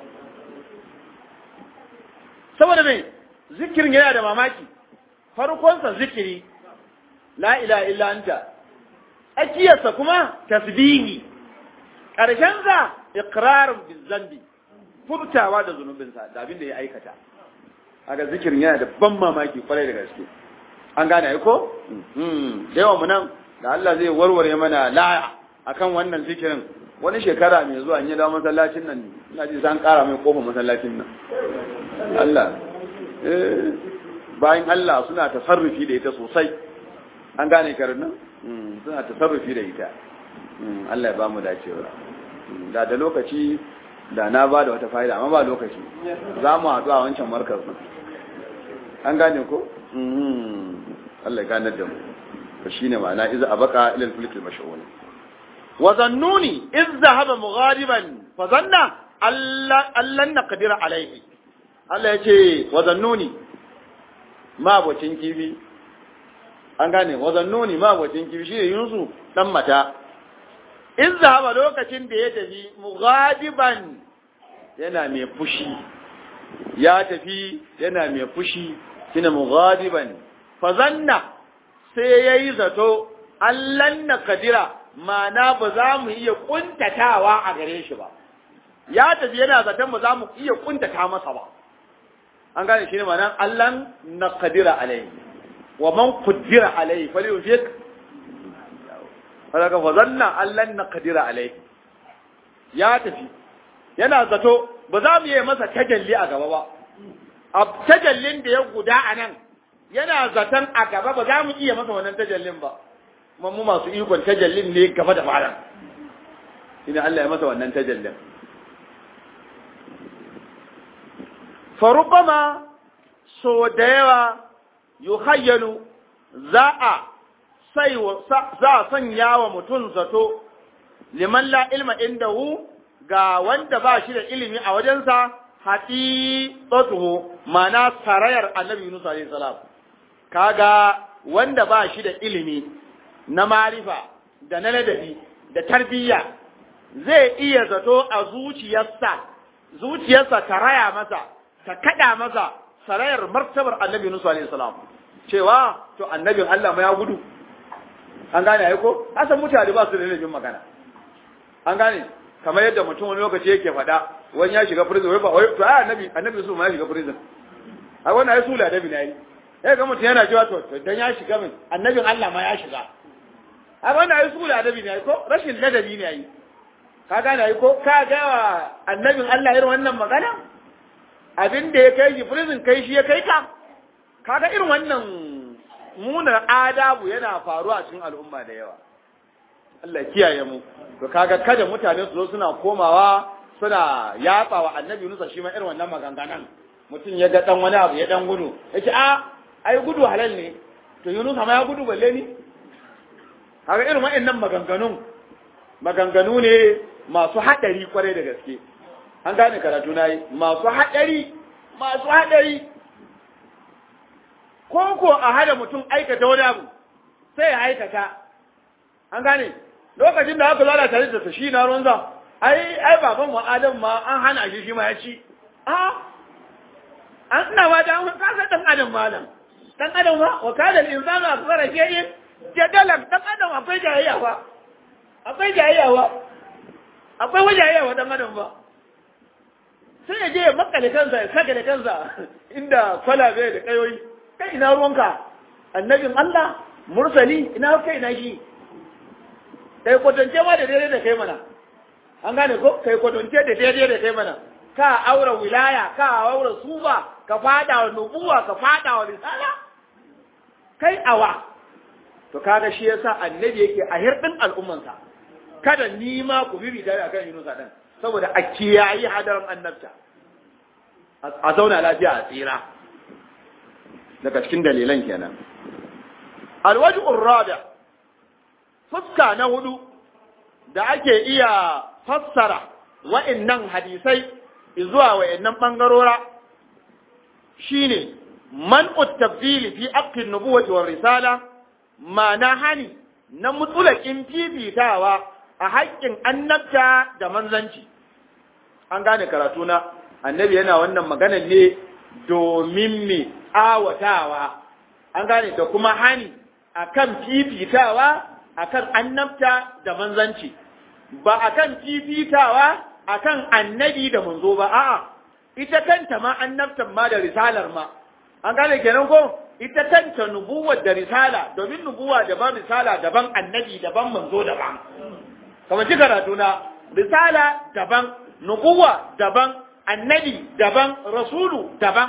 saboda me zikirin yana da mamaki farkonsa zikiri la ilaha illa anta akiyarsa kuma tasbihi karshen sa iqrarun bizambi furtawa da zunubinsa da abin da ya aikata haka zikirin yana da ban mamaki kwarai da gaske an gane ai ko da yawan mu nan da Allah zai warware mana laya akan wannan zikirin wani shekara mai zuwa in ya dawo masallacin nan ina ji san kara mai kofar masallacin nan Allah eh bayan Allah suna tasarrufi da ita sosai an gane karin nan suna tasarrufi da ita Allah ya ba mu dacewa da da lokaci da na ba da wata fa'ida amma ba lokaci za mu haɗu a wancan markar an gane ko Allah ya ganar da mu to shine ma'ana iza abaka ila al-fulk al-mash'un wa zannuni iz dhahaba mughadiban fa zanna allan naqdira alayhi Allah ya ce wa zannuni ma bocin kibi an gane wa zannuni ma bocin kibi shine Yunus dan mata iz dhahaba lokacin da ya tafi mughadiban yana mai fushi ya tafi yana mai fushi shine mughadiban fa zanna sai ya yi zato allan na kadira mana ba za mu iya kuntatawa a gare shi ba ya tafi yana zaton ba za mu iya kuntata masa ba an gane shi ne mana allan na kadira alai wa man kudira alai fali yufik falaka fa zanna allan na kadira alai ya tafi yana zato ba za mu iya masa tajalli a gaba ba a tajallin da ya guda a nan yana zaton a gaba ba za mu iya masa wannan tajallin ba kuma mu masu ikon tajallin ne gaba da malam ina Allah ya masa wannan tajallin farubama so da yawa yuhayyalu za a sai za a sanya wa mutum zato liman la ilma indahu ga wanda ba shi da ilimi a wajensa haɗi tsatuhu mana sarayar annabi Yunus alaihi salam kaga wanda ba shi da ilimi na marifa da na ladabi da tarbiyya zai iya zato a zuciyarsa zuciyarsa ta raya masa ta kada masa sarayar martabar annabi Yunus alaihi salam cewa to annabin Allah ma ya gudu an gane ai ko asan mutane ba su da ladabin magana an gane kamar yadda mutum wani lokaci yake faɗa wani ya shiga prison wai ba wai to ai annabi annabi Yusuf ma ya shiga prison ai wannan ai sula da binayi sai ga mutum yana cewa to dan ya shiga min annabin Allah ma ya shiga a wannan ai sula adabi ne ko rashin ladabi ne ai ka gane ai ko ka ga annabin Allah irin wannan magana abin da ya kai shi prison kai shi ya kai ka kaga irin wannan munar adabu yana faruwa cikin al'umma da yawa Allah kiyaye mu to kaga kada mutane su zo suna komawa suna yatsa wa annabi Musa shi ma irin wannan maganganun mutum ya ga dan wani abu ya dan gudu yace a ai gudu halal ne to Yunus ma ya gudu balle ni haka irin wa'annan maganganun maganganu ne masu haɗari kwarai da gaske an gane karatu na yi masu haɗari masu haɗari ko ko a hada mutum aikata wani abu sai ya aikata an gane lokacin da aka zara tare da shi na ruwan za ai ai baban mu adam ma an hana shi shi ma ya ci a an ina ba da an kasa dan adam malam dan adam ba wa kada al-insanu akthara shay'in jadalan dan adam akwai jayayya ba akwai jayayya ba akwai wajayayya wa dan adam ba sai ya je ya makale kansa ya saka da kansa inda kwalabe da kayoyi kai ina ruwanka annabin Allah mursali ina kai na shi kai kwatance ma da daidai da kai mana an gane ko kai kwatance da daidai da kai mana ka aure wilaya ka aure suba ka fada wa nubuwa ka fada wa risala kai awa to kaga shi yasa annabi yake a hirdin al'ummansa kada ni ma ku bibi tare akan Yunus dan saboda a kiyayi hadarin annabta a zauna lafiya a tsira daga cikin dalilan kenan alwaj'ur rabi' fuska na hudu da ake iya fassara wa'annan hadisai zuwa wa'annan bangarora shine man tabdili fi aqin nubuwati war risala ma'ana hani na mutulakin fifitawa a haƙƙin annabta da manzanci an gane karatu na annabi yana wannan maganar ne domin me awatawa an gane da kuma hani akan fifitawa akan annabta da manzanci ba akan fifitawa akan annabi da manzo ba a'a ita kanta ma annabtan ma da risalar ma an gane kenan ko ita kanta nubuwar da risala domin nubuwa daban risala daban annabi daban manzo daban kamar ci karatu na risala daban nubuwa daban annabi daban rasulu daban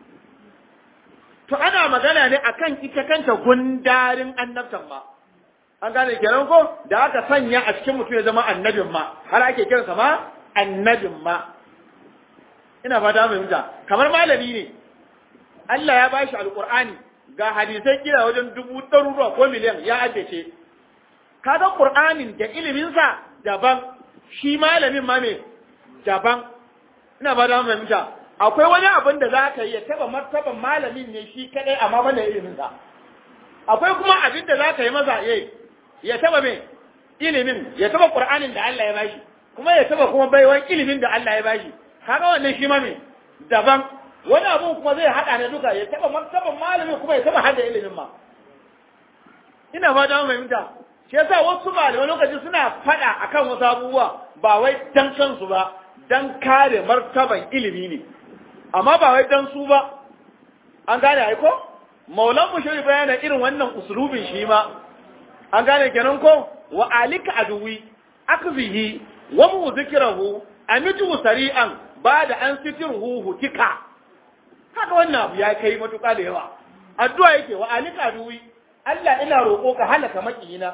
to ana magana ne akan ita kanta gundarin annabtan ma an gane kenan ko da aka sanya a cikin mutum ya zama annabin ma har ake kiransa ma annabin ma ina fata fahimta kamar malami ne Allah ya bashi alqur'ani ga hadisai kira wajen dubu ɗaruruwa ko miliyan ya addace kaga qur'anin da iliminsa daban shi malamin ma me daban ina fata fahimta akwai wani abin da za ka yi ya taba martaban malamin ne shi kadai amma banda iliminsa akwai kuma abin da za ka yi maza ya taba me ilimin ya taba qur'anin da Allah ya bashi kuma ya taba kuma baiwan ilimin da Allah ya bashi kaga wannan shi ma me daban wani abu kuma zai hada ne duka ya taba martaban malamin kuma ya taba hada ilimin ma ina fata mun fahimta shi yasa wasu malamai lokaci suna fada akan wasu abubuwa ba wai dan kansu ba dan kare martaban ilimi ne amma ba wai dan su ba an gane ai ko maulan mushari bayana irin wannan usulubin shi ma an gane kenan ko wa alika aduwi akzihi wa mu zikrahu amitu sari'an bada an sitirhu hutika haka wannan abu ya kai matuƙa da yawa addu'a yake wa alika aduwi Allah ina roƙo ka halaka makiyina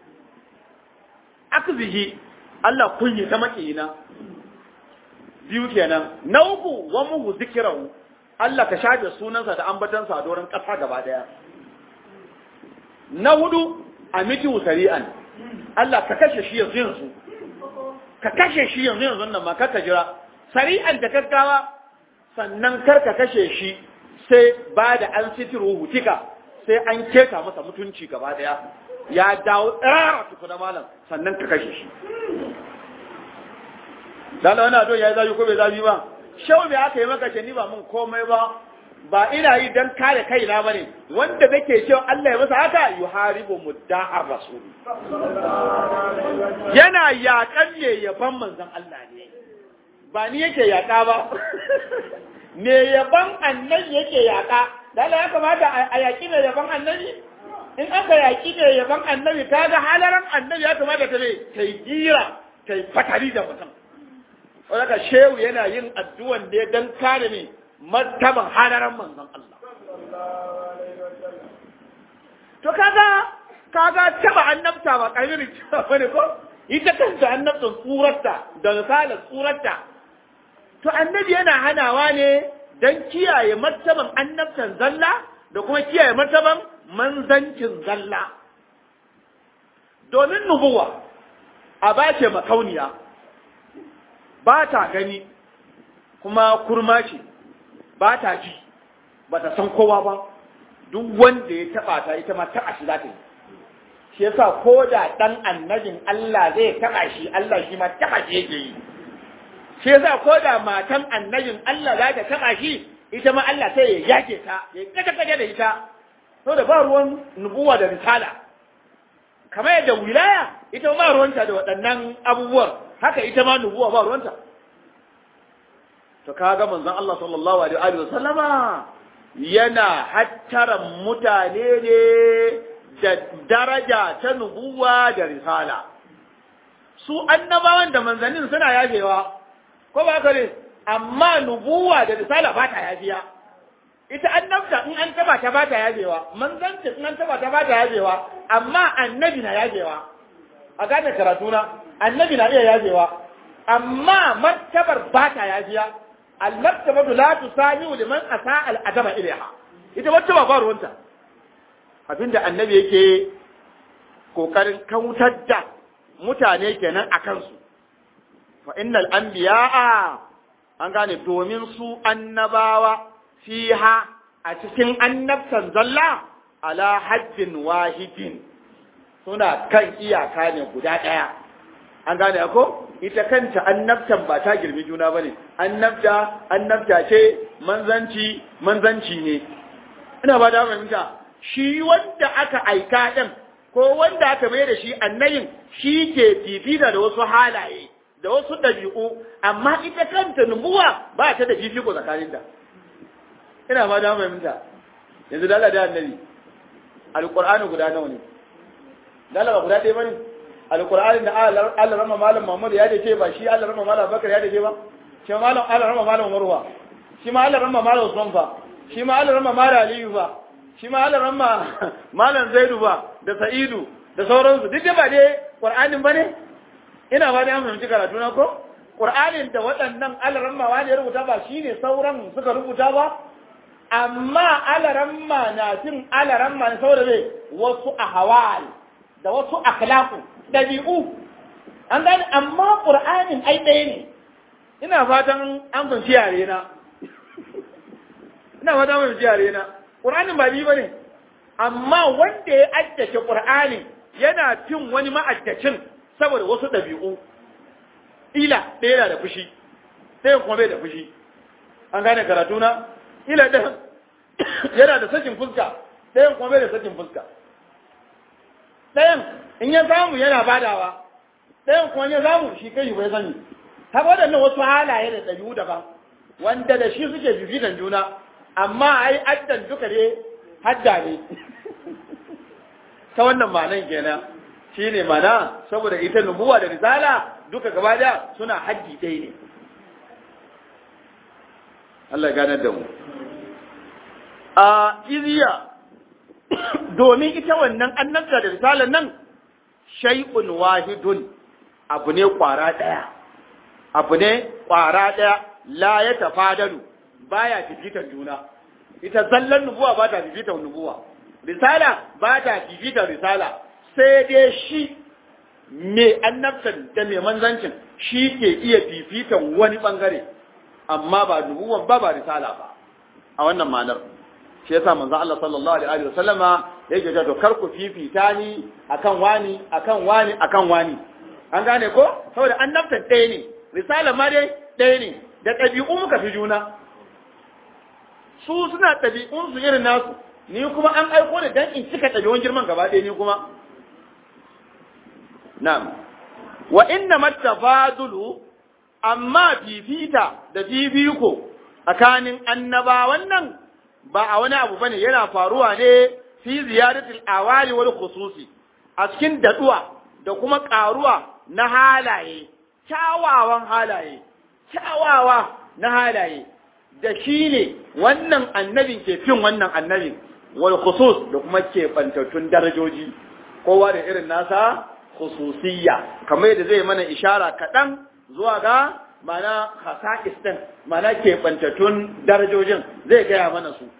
akzihi Allah kunyi ta makiyina biyu kenan na uku wa mu zikrahu Allah ka shafe sunansa da ambatansa a doron ƙasa gaba daya na hudu amitu sari'an Allah ka kashe shi yanzu yanzu ka kashe shi yanzu yanzu nan ma ka jira sari'an da gaggawa sannan kar ka kashe shi sai ba da an sitiru hutika sai an keta masa mutunci gaba daya ya dawo tsara tukuna malam sannan ka kashe shi dala wani ado ya yi zafi ko bai zafi ba shau me aka yi maka ce ni ba mun komai ba ba ina yi don kare kaina ba ne wanda nake cewa Allah ya masa haka yuharibu mudda'ar rasul yana yaƙan ne yaban manzon Allah ne ba ni yake yaƙa ba me yaban annabi yake yaƙa dala ya kamata a yaƙi ne yaban annabi in aka yaƙi ne yaban annabi ta ga halaran annabi ya kamata ta ne ta yi gira ta yi fatali da mutum wadda shehu yana yin addu'an da ya dan kare ne martaban halaran manzon Allah. To kaga kaga taba annabta ba kamirin cewa bane ko ita kanta annabtan tsurarta da misalan tsurarta to annabi yana hanawa ne dan kiyaye martaban annabtan zalla da kuma kiyaye martaban manzancin zalla domin nubuwa a bace makauniya ba ta gani kuma kurma ce ba ta ji ba ta san kowa ba duk wanda ya taba ta ita ma taba shi za ta yi shi yasa ko da dan annabin Allah zai taba shi Allah shi ma taba shi yake yi shi yasa ko da matan annabin Allah za ta taba shi ita ma Allah sai ya yake ta ya kaje kaje da ita to da ba ruwan nubuwa da risala kamar yadda wilaya ita ba ruwanta da waɗannan abubuwan haka ita ma nubuwa ba ruwanta to kaga manzon Allah sallallahu alaihi wa sallama yana hattaran mutane ne da daraja ta nubuwa da risala su annabawan da manzannin suna yafewa ko ba ka ne amma nubuwa da risala ba ta yafiya ita annabta in an taba ta ba ta yafewa manzanci in an taba ta ba ta yafewa amma annabi na yafewa a gane karatuna annabi na iya yafewa amma martabar ba ta yafiya al-martabatu la tusami'u liman asa al-adama ilaiha ita wacce ba ruwanta abinda annabi yake kokarin kautar da mutane kenan a kansu fa innal anbiya'a an gane domin su annabawa fiha a cikin annabtan zalla ala hajjin wahidin suna kan iyaka ne guda ɗaya an gane ko ita kanta annabtan ba ta girmi juna bane annabta annabta ce manzanci manzanci ne ina ba da fahimta shi wanda aka aika din ko wanda aka mai da shi annabin shi ke fifita da wasu halaye da wasu ɗabi'u amma ita kanta nubuwa ba ta da fifiko tsakaninta ina ba da fahimta yanzu da Allah da annabi alqur'ani guda nawa ne dala ba guda ɗaya bane alqur'ani da Allah rama malam Muhammad ya dace ba shi Allah rama malam Bakar ya dace ba shi malam Allah rama malam Marwa shi ma Allah rama malam Usman fa shi ma Allah rama malam Aliyu fa shi ma Allah rama malam Zaidu ba da Sa'idu da sauransu duk da ba dai Qur'anin bane ina ba da an fahimci karatu na ko Qur'anin da waɗannan alaramma wani ya rubuta ba shine sauran suka rubuta ba amma alaramma na cin alaramma ne saboda me wasu ahwal da wasu akhlaqu dabi'u an gane amma Qur'anin ai ɗaya ne ina fatan an fahimci yare na ina fatan an fahimci yare na Qur'anin ba biyu bane amma wanda ya addace Qur'anin yana cin wani ma'addacin saboda wasu ɗabi'u ila ɗaya yana da fushi ɗayan kuma bai da fushi an gane karatu na ila ɗayan yana da sakin fuska ɗayan kuma bai da sakin fuska ɗayan in ya samu yana badawa ɗayan kuma ya samu shi kai bai sani haka waɗannan wasu halaye da ɗabi'u daban wanda da shi suke bibitan juna amma ai addan duka ne hadda ne ta wannan ma'anan kenan shi ne mana saboda ita nubuwa da risala duka gaba da suna haddi ɗaya ne Allah ganar da mu a iziya domin ita wannan annabta da risalar nan shay'un wahidun abu ne kwara ɗaya abu ne kwara ɗaya la ya tafadalu baya fifitar juna ita zallan nubuwa ba ta fifitar nubuwa risala ba ta fifitar risala sai dai shi mai annabtan da mai manzancin shi ke iya fifitan wani bangare amma ba nubuwan ba ba risala ba a wannan ma'anar shi yasa manzo Allah sallallahu alaihi wa sallama yake cewa to kar ku fifita ni akan wani akan wani akan wani an gane ko saboda annabtan ɗaya ne risala ma dai ɗaya ne da ɗabi'u muka fi juna su suna ɗabi'un su irin nasu ni kuma an aiko da dan in cika ɗabi'un girman gaba ɗaya ni kuma na'am wa inna mattafadulu amma fifita da fifiko tsakanin annabawan nan ba a wani abu bane yana faruwa ne fi ziyaratul awali wal khususi a cikin daduwa da kuma karuwa na halaye kyawawan halaye kyawawa na halaye da shi ne wannan annabin ke fin wannan annabin wal khusus da kuma ke bantattun darajoji kowa da irin nasa khususiyya kamar yadda zai mana ishara kaɗan zuwa ga mana khasa'is din mana ke bantattun darajojin zai gaya mana su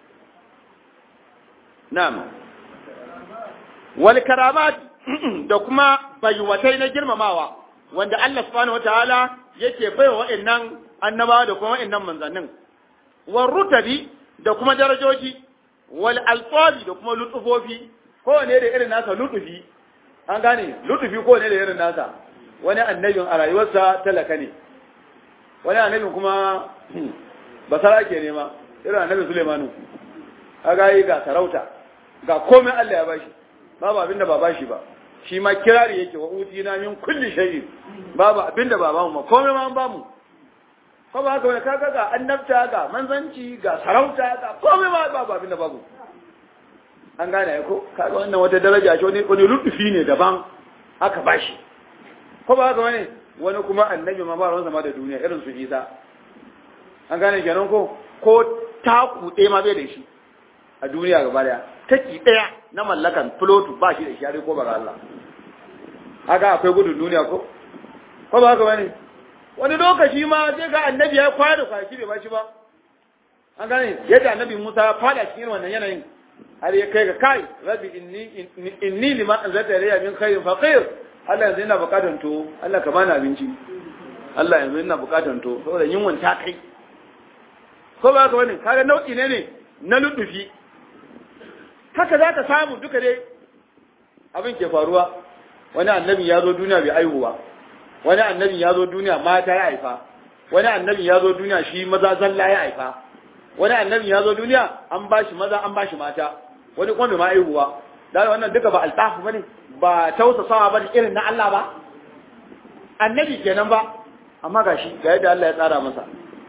na'am wal karamat da kuma bayuwatai na girmamawa wanda Allah subhanahu wataala yake baiwa wa'annan annabawa da kuma wa'annan manzannin wal rutabi da kuma darajoji wal alfabi da kuma lutufofi kowane da irin nasa lutufi an gane lutufi kowane da irin nasa wani annabin a rayuwarsa talaka ne wani annabin kuma basara ke nema irin annabin Sulemanu a gayi ga sarauta ga komai Allah ya bashi babu abin da ba bashi ba shi ma kirari yake wa utina min kulli shay'in babu abin da ba bamu ma komai ma an bamu ko ba haka wani kaga ga annabta ga manzanci ga sarauta ga komai ma babu abin da babu an gane ko kaga wannan wata daraja ce wani wani lutufi ne daban aka bashi ko ba haka wani wani kuma annabi ma ba ruwansa ma da duniya irin su Isa an gane kenan ko ko taku ɗaya ma bai da shi a duniya gaba daya taki ɗaya na mallakan filotu ba shi da shi ko ba ga Allah haka akwai gudun duniya ko ko ba haka wani wani lokaci ma sai ga annabi ya kwana kwanaki bai bashi ba an gane yadda annabi Musa ya fada cikin wannan yanayin har ya kai ga kai rabbi inni inni lima anzalta ilayya min khairin faqir Allah yanzu ina bukatan to Allah ka bani abinci Allah yanzu ina bukatan to saboda yunwan ta kai ko ba ka wani kaga nau'i ne ne na ludufi haka za ka samu duka dai abin ke faruwa wani annabi ya zo duniya bai aihuwa wani annabi ya zo duniya mata ya haifa wani annabi ya zo duniya shi maza zalla ya haifa wani annabi ya zo duniya an ba shi maza an ba shi mata wani kuma bai ma aihuwa da wannan duka ba altafu bane ba tausasawa bane irin na Allah ba annabi kenan ba amma gashi ga yadda Allah ya tsara masa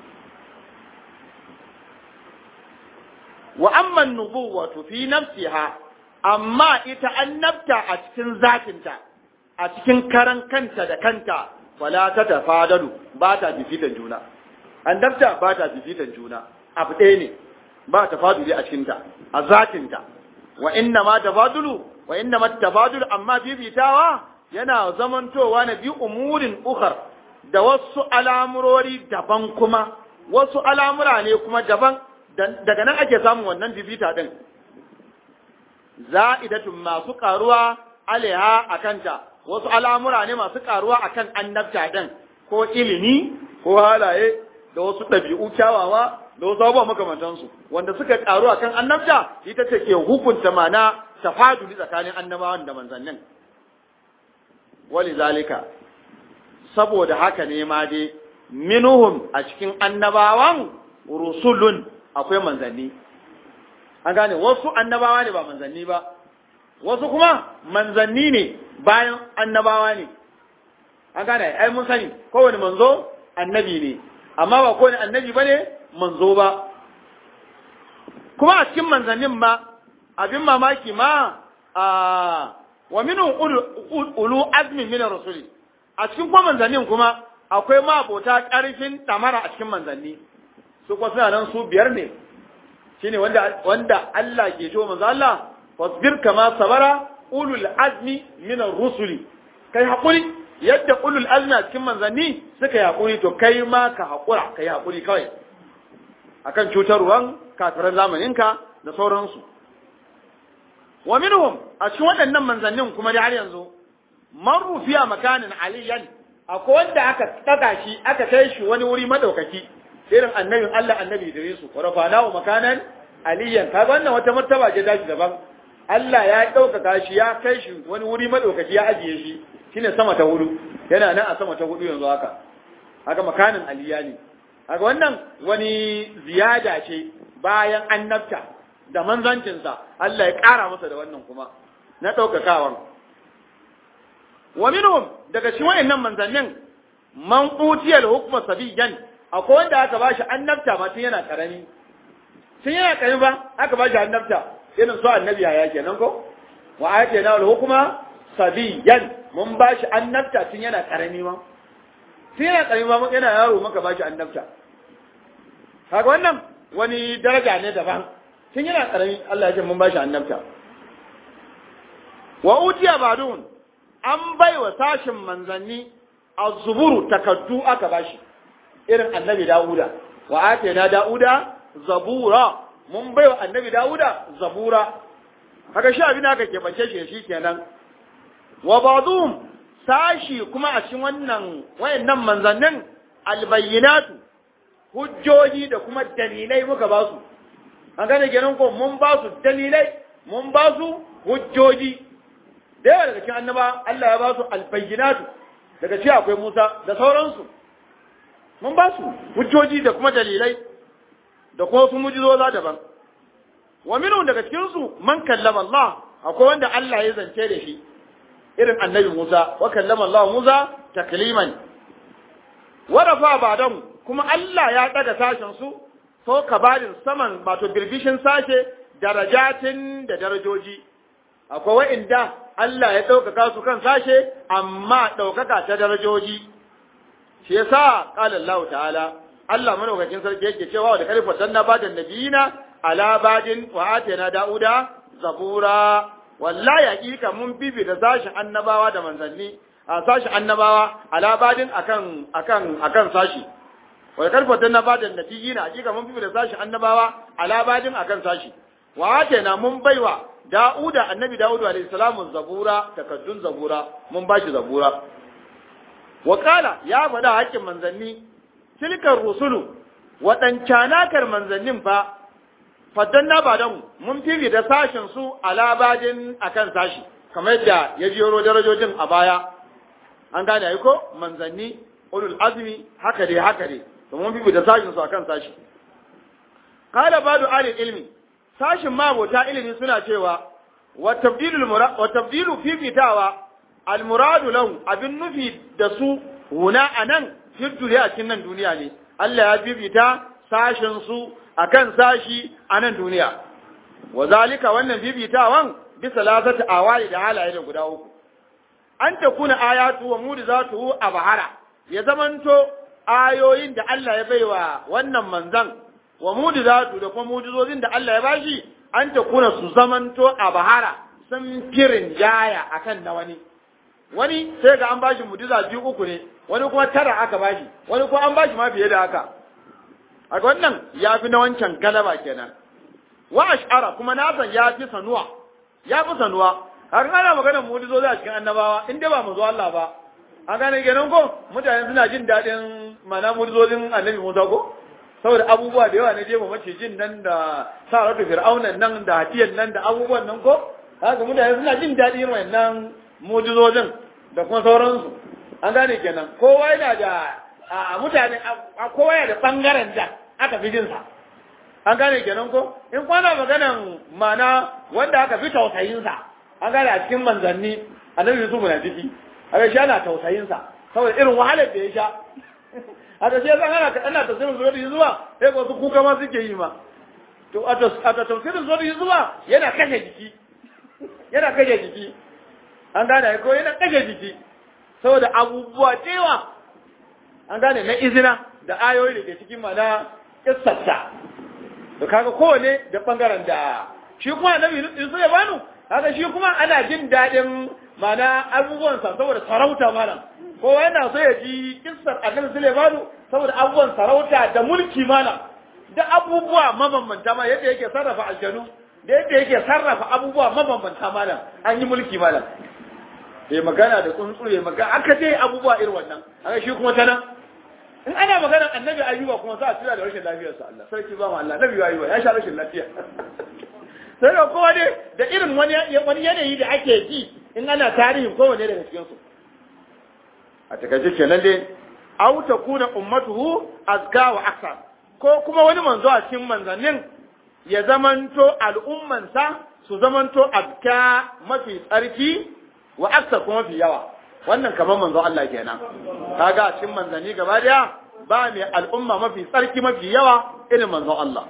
wa amma nubuwatu fi nafsiha amma ita annabta a cikin zatinta a cikin karan kanta da kanta wala ta tafadalu ba ta bifitan juna annabta ba ta bifitan juna abu ɗaya ne ba tafaduli a cikinta a zatinta wa inna ma tafadulu wa inna ma tafadulu amma bibitawa yana zamantowa na bi umurin ukhar da wasu al'amurori daban kuma wasu al'amura ne kuma daban daga nan ake samun wannan bibita din za'idatun masu karuwa alaiha akanta wasu al'amura ne masu karuwa akan annabta din ko ilimi ko halaye da wasu ɗabi'u kyawawa da wasu abubuwa makamantansu wanda suka karu akan annabta ita ce ke hukunta mana tafaduli tsakanin annabawan da manzannin wali zalika saboda haka ne ma dai minuhum a cikin annabawan rusulun akwai manzanni an gane wasu annabawa ne ba manzanni ba wasu kuma manzanni ne bayan annabawa ne an gane ai mun sani kowane manzo annabi ne amma ba kowane annabi ba ne manzo ba kuma a cikin manzannin ma abin mamaki ma a wa minu ulu azmin min rasuli a cikin kuma manzannin kuma akwai mabota ƙarfin tamara a cikin manzanni su kuma suna nan su biyar ne shine wanda wanda Allah ke cewa manzo Allah fasbir kama sabara ulul azmi min rusuli kai hakuri yadda ulul azmi a cikin manzanni suka yi hakuri to kai ma ka hakura kai hakuri kawai akan cutarwan kafiran zamaninka da sauransu wa minhum a cikin waɗannan manzannin kuma da har yanzu man rufiya makanin aliyan akwai wanda aka taga shi aka kai shi wani wuri madaukaki irin annabin Allah annabi Idrisu wa rafanahu makanan aliyan kaga wannan wata martaba ce dashi daban Allah ya ɗaukaka shi ya kai shi wani wuri madaukaki ya ajiye shi shine sama ta hudu yana nan a sama ta hudu yanzu haka haka makanin aliya ne haka wannan wani ziyada ce bayan annabta da manzancinsa Allah ya ƙara masa da wannan kuma na ɗaukakawan wa minhum daga cikin wayannan manzannin man utiyal hukma sabiyan akwai wanda aka bashi annabta ma tun yana karami tun yana karami ba aka bashi annabta irin su annabi ya kenan ko wa atayna al hukma sabiyan mun bashi annabta tun yana karami ma tun yana karami ma yana yaro maka bashi annabta kaga wannan wani daraja ne daban tun yana karami Allah ya ce mun bashi annabta wa utiya badun an bai wa sashin manzanni a zuburu takaddu aka bashi irin annabi dawuda wa ake na dawuda zabura mun bai wa annabi dawuda zabura haka shi abin aka keɓance shi shi kenan wa ba'dhum sashi kuma a cikin wannan wayannan manzannin albayyinatu hujjoji da kuma dalilai muka ba su an gane kenan ko mun ba su dalilai mun ba su hujjoji da yawa daga cikin annaba Allah ya ba su albayyinatu daga ci akwai Musa da sauransu mun ba su hujjoji da kuma dalilai da kuma wasu mujizoza daban wa minhum daga cikin su man kallama Allah akwai wanda Allah ya zance da shi irin annabi Musa wa kallama Allah Musa takliman wa rafa ba'dan kuma Allah ya daga sashen su so kabarin saman wato birbishin sashe darajatin da darajoji akwai wa'inda Allah ya ɗaukaka su kan sashe amma ɗaukaka ta darajoji shi yasa qala Allah ta'ala Allah madaukakin sarki yake cewa da kalifar dan nabadan nabiyina ala badin wa atayna dauda zabura wallahi hakika mun bibi da sashin annabawa da manzanni a sashin annabawa ala badin akan akan akan sashi wa kalifar dan nabadan nabiyina hakika mun bibi da sashin annabawa ala badin akan sashi wa atayna mun baiwa Da'uda annabi Da'udu alayhi salamu zabura takaddun zabura mun bashi zabura wakala ya faɗa hakkin manzanni tilkar rusulu waɗancanakar manzannin fa faddan na ba mu mun fifi da sashin su alabadin akan sashi kamar yadda ya jero darajojin a baya an gane ai ko manzanni ulul azmi haka dai haka dai to mun fifi da sashin su akan sashi qala badu ali ilmi sashin mabota ilimi suna cewa wa tabdilu fifitawa almuradu lahu abin nufi da su huna anan fiddule a cikin nan duniya ne Allah ya fifita sashin su akan sashi a nan duniya wa zalika wannan fifitawan bisa lasata awali da halaye da guda uku an ta kuna ayatu wa mudizatu a bahara ya zamanto ayoyin da Allah ya baiwa wannan manzan wa mudizatu da kuma mudizozin da Allah ya bashi an ta kuna su zamanto a bahara sun firin jaya akan na wani wani sai ga an bashi mujiza biyu uku ne wani kuma tara aka bashi wani kuma an bashi ma fiye da haka a wannan ya fi na wancan galaba kenan wa ash'ara kuma na san ya fi sanuwa ya fi sanuwa har ana maganar mujizozi a cikin annabawa in dai ba mu zo Allah ba an gane kenan ko mutane suna jin daɗin mana mujizozin annabi Musa ko saboda abubuwa da yawa na jefa macijin nan da saratu fir'aunan nan da hatiyan nan da abubuwan nan ko haka mutane suna jin daɗin wannan mujizozin da kuma sauransu an gane kenan kowa yana da a mutane a kowa yana da bangaren da aka fi jinsa an gane kenan ko in kwana maganan mana wanda aka fi tausayinsa an gane a cikin manzanni annabi Yusuf na ciki aka shi ana tausayinsa saboda irin wahalar da ya sha haka shi yasa ana ana tafsirin zuwa zuwa sai ko su kuka ma suke yi ma to a tafsirin zuwa zuwa yana kashe jiki yana kashe jiki an gane ko yana kashe jiki saboda abubuwa cewa an gane na izina da ayoyi da ke cikin mana kissarsa to kaga kowane da bangaren da shi kuma annabi Yusuf ya banu kaga shi kuma ana jin daɗin mana abubuwansa saboda sarauta malam kowa yana so ya ji kissar annabi Sulaimanu saboda abubuwan sarauta da mulki malam da abubuwa mabambanta ma yadda yake sarrafa aljanu da yadda yake sarrafa abubuwa mabambanta malam an yi mulki malam ya magana da tsuntsu ya magana aka dai abubuwa irin wannan aka shi kuma ta nan in ana maganar annabi ayyuba kuma za a tura da rashin lafiyarsa Allah sarki ba mu Allah annabi ayyuba ya sha rashin lafiya sai da kowa dai da irin wani wani yanayi da ake ji in ana tarihin kowanne daga cikin su a takaice kenan dai aw takuna ummatuhu azka wa akthar ko kuma wani manzo a cikin manzannin ya zamanto al'ummansa su zamanto azka mafi tsarki wa akthar kuma mafi yawa wannan kamar manzo Allah kenan kaga a cikin manzanni gaba daya ba mai al'umma mafi tsarki mafi yawa irin manzo Allah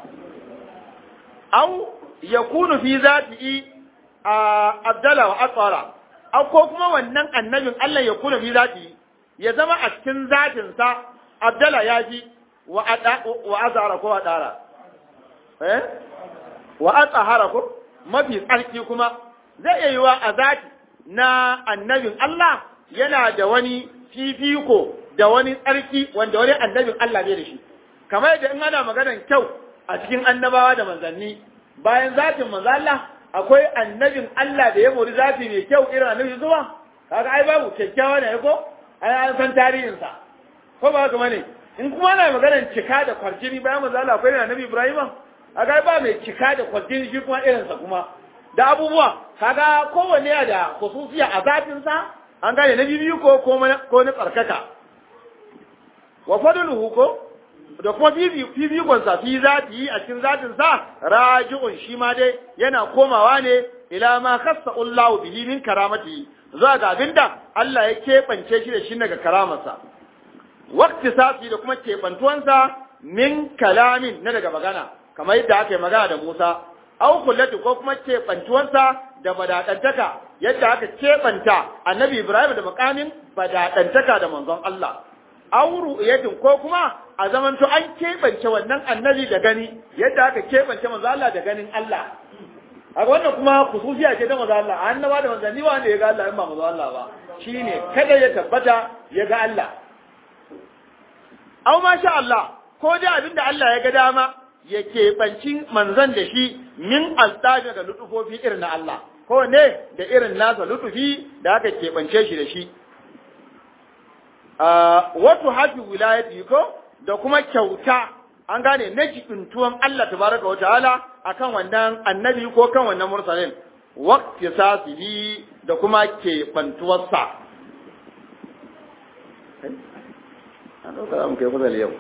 aw yakunu fi zatihi abdala wa asara aw ko kuma wannan annabin Allah ya kuna fi zatihi ya zama a cikin zatinsa abdala ya ji wa azara ko adara eh wa atahara ko mafi tsarki kuma zai iya yiwa a zati na annabin Allah yana da wani fifiko da wani tsarki wanda wani annabin Allah bai da shi kamar yadda in ana maganar kyau a cikin annabawa da manzanni bayan zatin manzo Allah akwai annabin Allah da ya mori zati mai kyau irin annabi zuwa kaga ai babu kyakkyawa ne ko ai an san tarihinsa ko ba haka bane in kuma ana maganar cika da kwarjini bayan manzo Allah akwai annabi Ibrahim kaga ba mai cika da kwarjini shi kuma irinsa kuma da abubuwa kaga kowanne ya da khususiya a zatin sa an gane na bibiyu ko ko na tsarkaka wa fadluhu ko da kuma fifikon sa fi zati a cikin zatin sa raji'un shi ma dai yana komawa ne ila ma khassa Allah bihi min karamati zuwa ga abinda Allah ya keɓance shi da shi daga karamarsa waqti sati da kuma keɓantuwansa min kalamin na daga magana kamar yadda aka yi magana da Musa au kullatu ko kuma keɓantuwansa da badadantaka yadda aka keɓanta annabi Ibrahim da makamin badadantaka da manzon Allah au ru'yatin ko kuma a zamanto an keɓance wannan annabi da gani yadda aka keɓance manzon Allah da ganin Allah a wannan kuma khususiya ce ta manzon Allah annaba da manzanni wanda ya ga Allah in ba manzon Allah ba shine kada ya tabbata ya ga Allah au masha Allah ko dai abinda Allah ya ga dama ya keɓanci manzan da shi min alstaji daga lutufofi irin na Allah ko ne da irin nasa lutufi da aka keɓance shi da shi wato hafi wilayati ko da kuma kyauta an gane na jibintuwan Allah tabaraka wa ta'ala akan wannan annabi ko kan wannan mursalin waqti sasihi da kuma keɓantuwarsa an ɗauka za mu kai fasali yau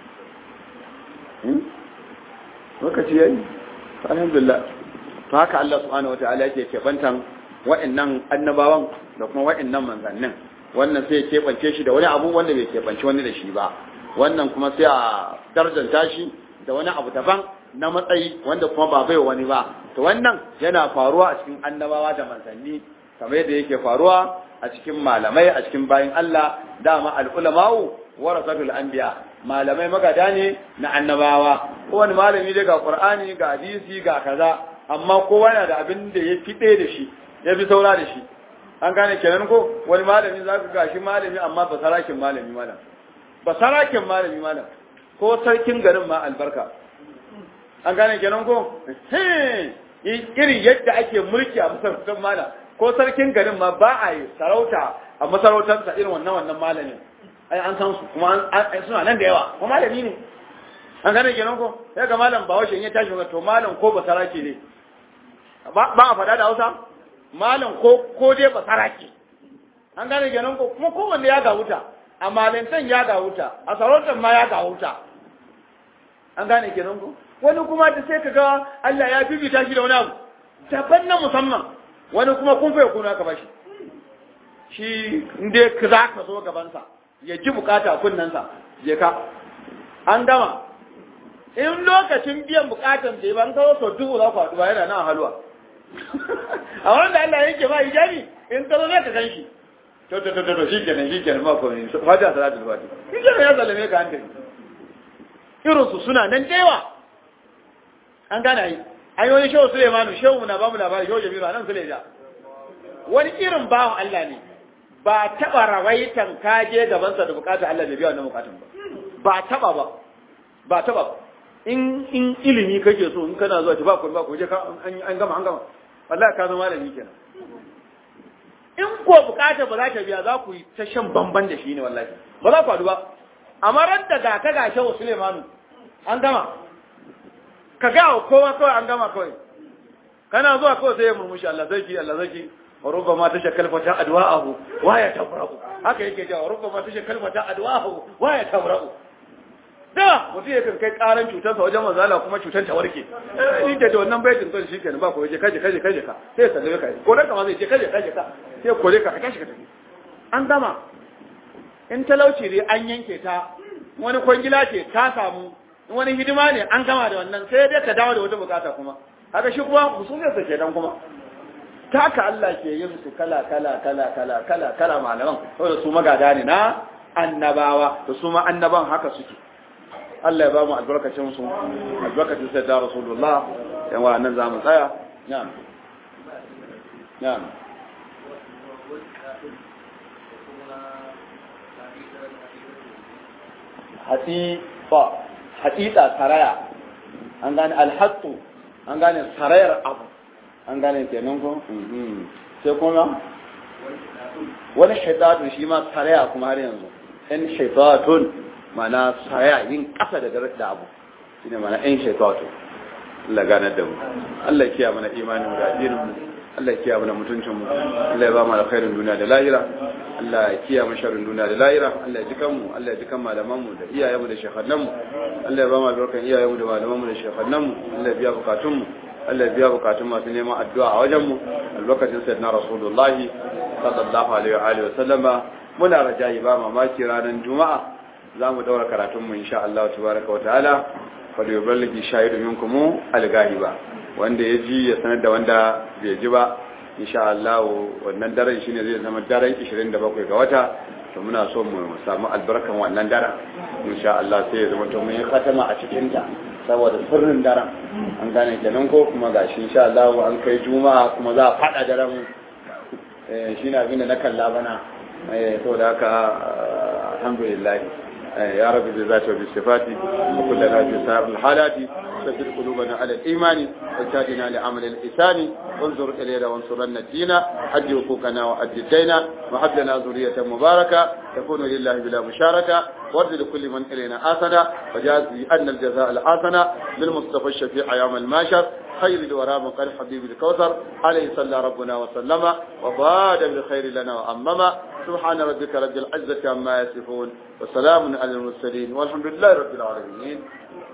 lokaci yayi alhamdulillah to haka Allah subhanahu wataala yake kebantan wa'annan annabawan da kuma wa'annan manzannin wannan sai ya kebance shi da wani abu wanda bai kebance wani da shi ba wannan kuma sai a darjanta shi da wani abu daban na matsayi wanda kuma ba bai wani ba to wannan yana faruwa a cikin annabawa da manzanni kamar yadda yake faruwa a cikin malamai a cikin bayin Allah dama al-ulama'u warasatul anbiya malamai magada ne na annabawa kowane malami dai ga qur'ani ga hadisi ga kaza amma kowa yana da abin da ya fi ɗaya da shi ya fi saura da shi an gane kenan ko wani malami za ka gashi malami amma ba sarakin malami malam ba sarakin malami malam ko sarkin garin ma albarka an gane kenan ko irin yadda ake mulki a masarautar malam ko sarkin garin ma ba a yi sarauta a masarautarsa irin wannan wannan malamin ai an san su kuma suna nan da yawa kuma malami ne an gane kenan ko sai ga malam ba washe in ya tashi to malam ko ba saraki ne ba a faɗa da Hausa malam ko ko dai ba saraki an gane kenan ko kuma kowanne ya ga wuta a malintan ya ga wuta a sarautar ma ya ga wuta an gane kenan ko wani kuma da sai ka ga Allah ya bibita shi da wani abu daban na musamman wani kuma kun fa kuna ka bashi shi inda ka za ka zo gabansa ya ji bukata kunnensa je ka an gama in lokacin biyan bukatan da ban kawo sau dubu za ku haɗu ba yana nan halwa a wanda Allah yake ba hijabi in ka zo zai ka gan shi to to to to shi kenan shi kenan ma ko ne fata salatul fati shi kenan ya zalame ka hankali irin su suna nan da yawa an gana yi an yi wani shehu Suleimanu shehu mu na ba mu labari shehu Jamilu nan Suleja wani irin bawan Allah ne ba taɓa rawaitan kaje gabansa da bukatar Allah da biya wannan bukatun ba ba taɓa ba ba taɓa ba in in ilimi kake so in kana zuwa ta ba ku ba ku je ka an gama an gama wallahi ka zama malami kenan in ko bukatar ba za ta biya za ku yi ta shan bamban da shi ne wallahi ba za ku haɗu ba amma ran da ga ka ga shehu Suleimanu an gama ka ga kowa kawai an gama kawai kana zuwa kawai sai ya murmushi Allah sarki Allah sarki wa rubbama tashakkal fata adwa'ahu wa ya tabra'u haka yake cewa rubbama tashakkal fata adwa'ahu wa ya tabra'u da mutum ya kan kai karan cutarsa wajen manzala kuma cutar ta warke ni da wannan baitin to shi kenan ba ko je kaje kaje kaje ka sai sallame ka ko dan kama zai je kaje kaje ka sai kore ka ka tashi ka tafi an gama in talauci dai an yanke ta wani kwangila ce ta samu wani hidima ne an gama da wannan sai dai ka dawo da wata bukata kuma haka shi kuma musulunsa ke dan kuma taka Allah ke yin su kala kala kala kala kala kala malaman saboda su magada ne na annabawa da su ma annaban haka suke Allah ya ba mu albarkacin su albarkacin sai da Rasulullah yan wa nan za mu tsaya na'am na'am hatifa hatita saraya an gane alhattu an gane sarayar abu an gane kenan ko sai kuma wani shaitatun shi ma saraya kuma har yanzu in shaitatun mana saraya yin kasa da garar da abu shi ne mana in shaitatun Allah gane da mu Allah kiya mana imanin mu da addinin mu Allah kiya mana mutuncin mu Allah ya ba mu alkhairin duniya da lahira Allah ya kiya mu sharrin duniya da lahira Allah ya jikan mu Allah ya jikan malaman mu da iyayen mu da shekhannan mu Allah ya ba mu albarkan iyayen mu da malaman mu da shekhannan mu Allah ya biya bukatun mu Allah ya biya bukatun masu neman addu'a a wajen mu albarkacin sayyidina rasulullahi sallallahu alaihi wa alihi wa sallama muna rajayi ba mamaki ranar juma'a za mu daura karatun mu insha Allah tabaraka wa ta'ala fa yuballighi shahidu minkum al-ghahiba wanda ya ji ya sanar da wanda bai ji ba insha Allah wannan daren shine zai zama daren 27 ga wata to muna so mu samu albarkan wannan daren insha Allah sai ya zama to mun yi khatama a cikin ta saboda sirrin daren an gane kenan ko kuma gashi insha Allah an kai juma'a kuma za a fada daren eh shine abin da na kalla bana eh saboda haka alhamdulillah يا رب بذاته وبصفاته وكلنا في سائر الحالات ثبت قلوبنا على الإيمان واجعلنا لعمل الإنسان وانظر إلينا وانصرنا الدين حج حقوقنا وأد الدين وهب لنا ذرية مباركة تكون لله بلا مشاركة وارد لكل من إلينا آثنا وجاز أن الجزاء الآثنا للمصطفى الشفيع يوم الماشر خير الورى من قال حبيب الكوثر عليه صلى ربنا وسلم وباد بالخير لنا وأمما سبحان ربك رب العزة عما يصفون وسلام على المرسلين والحمد لله رب العالمين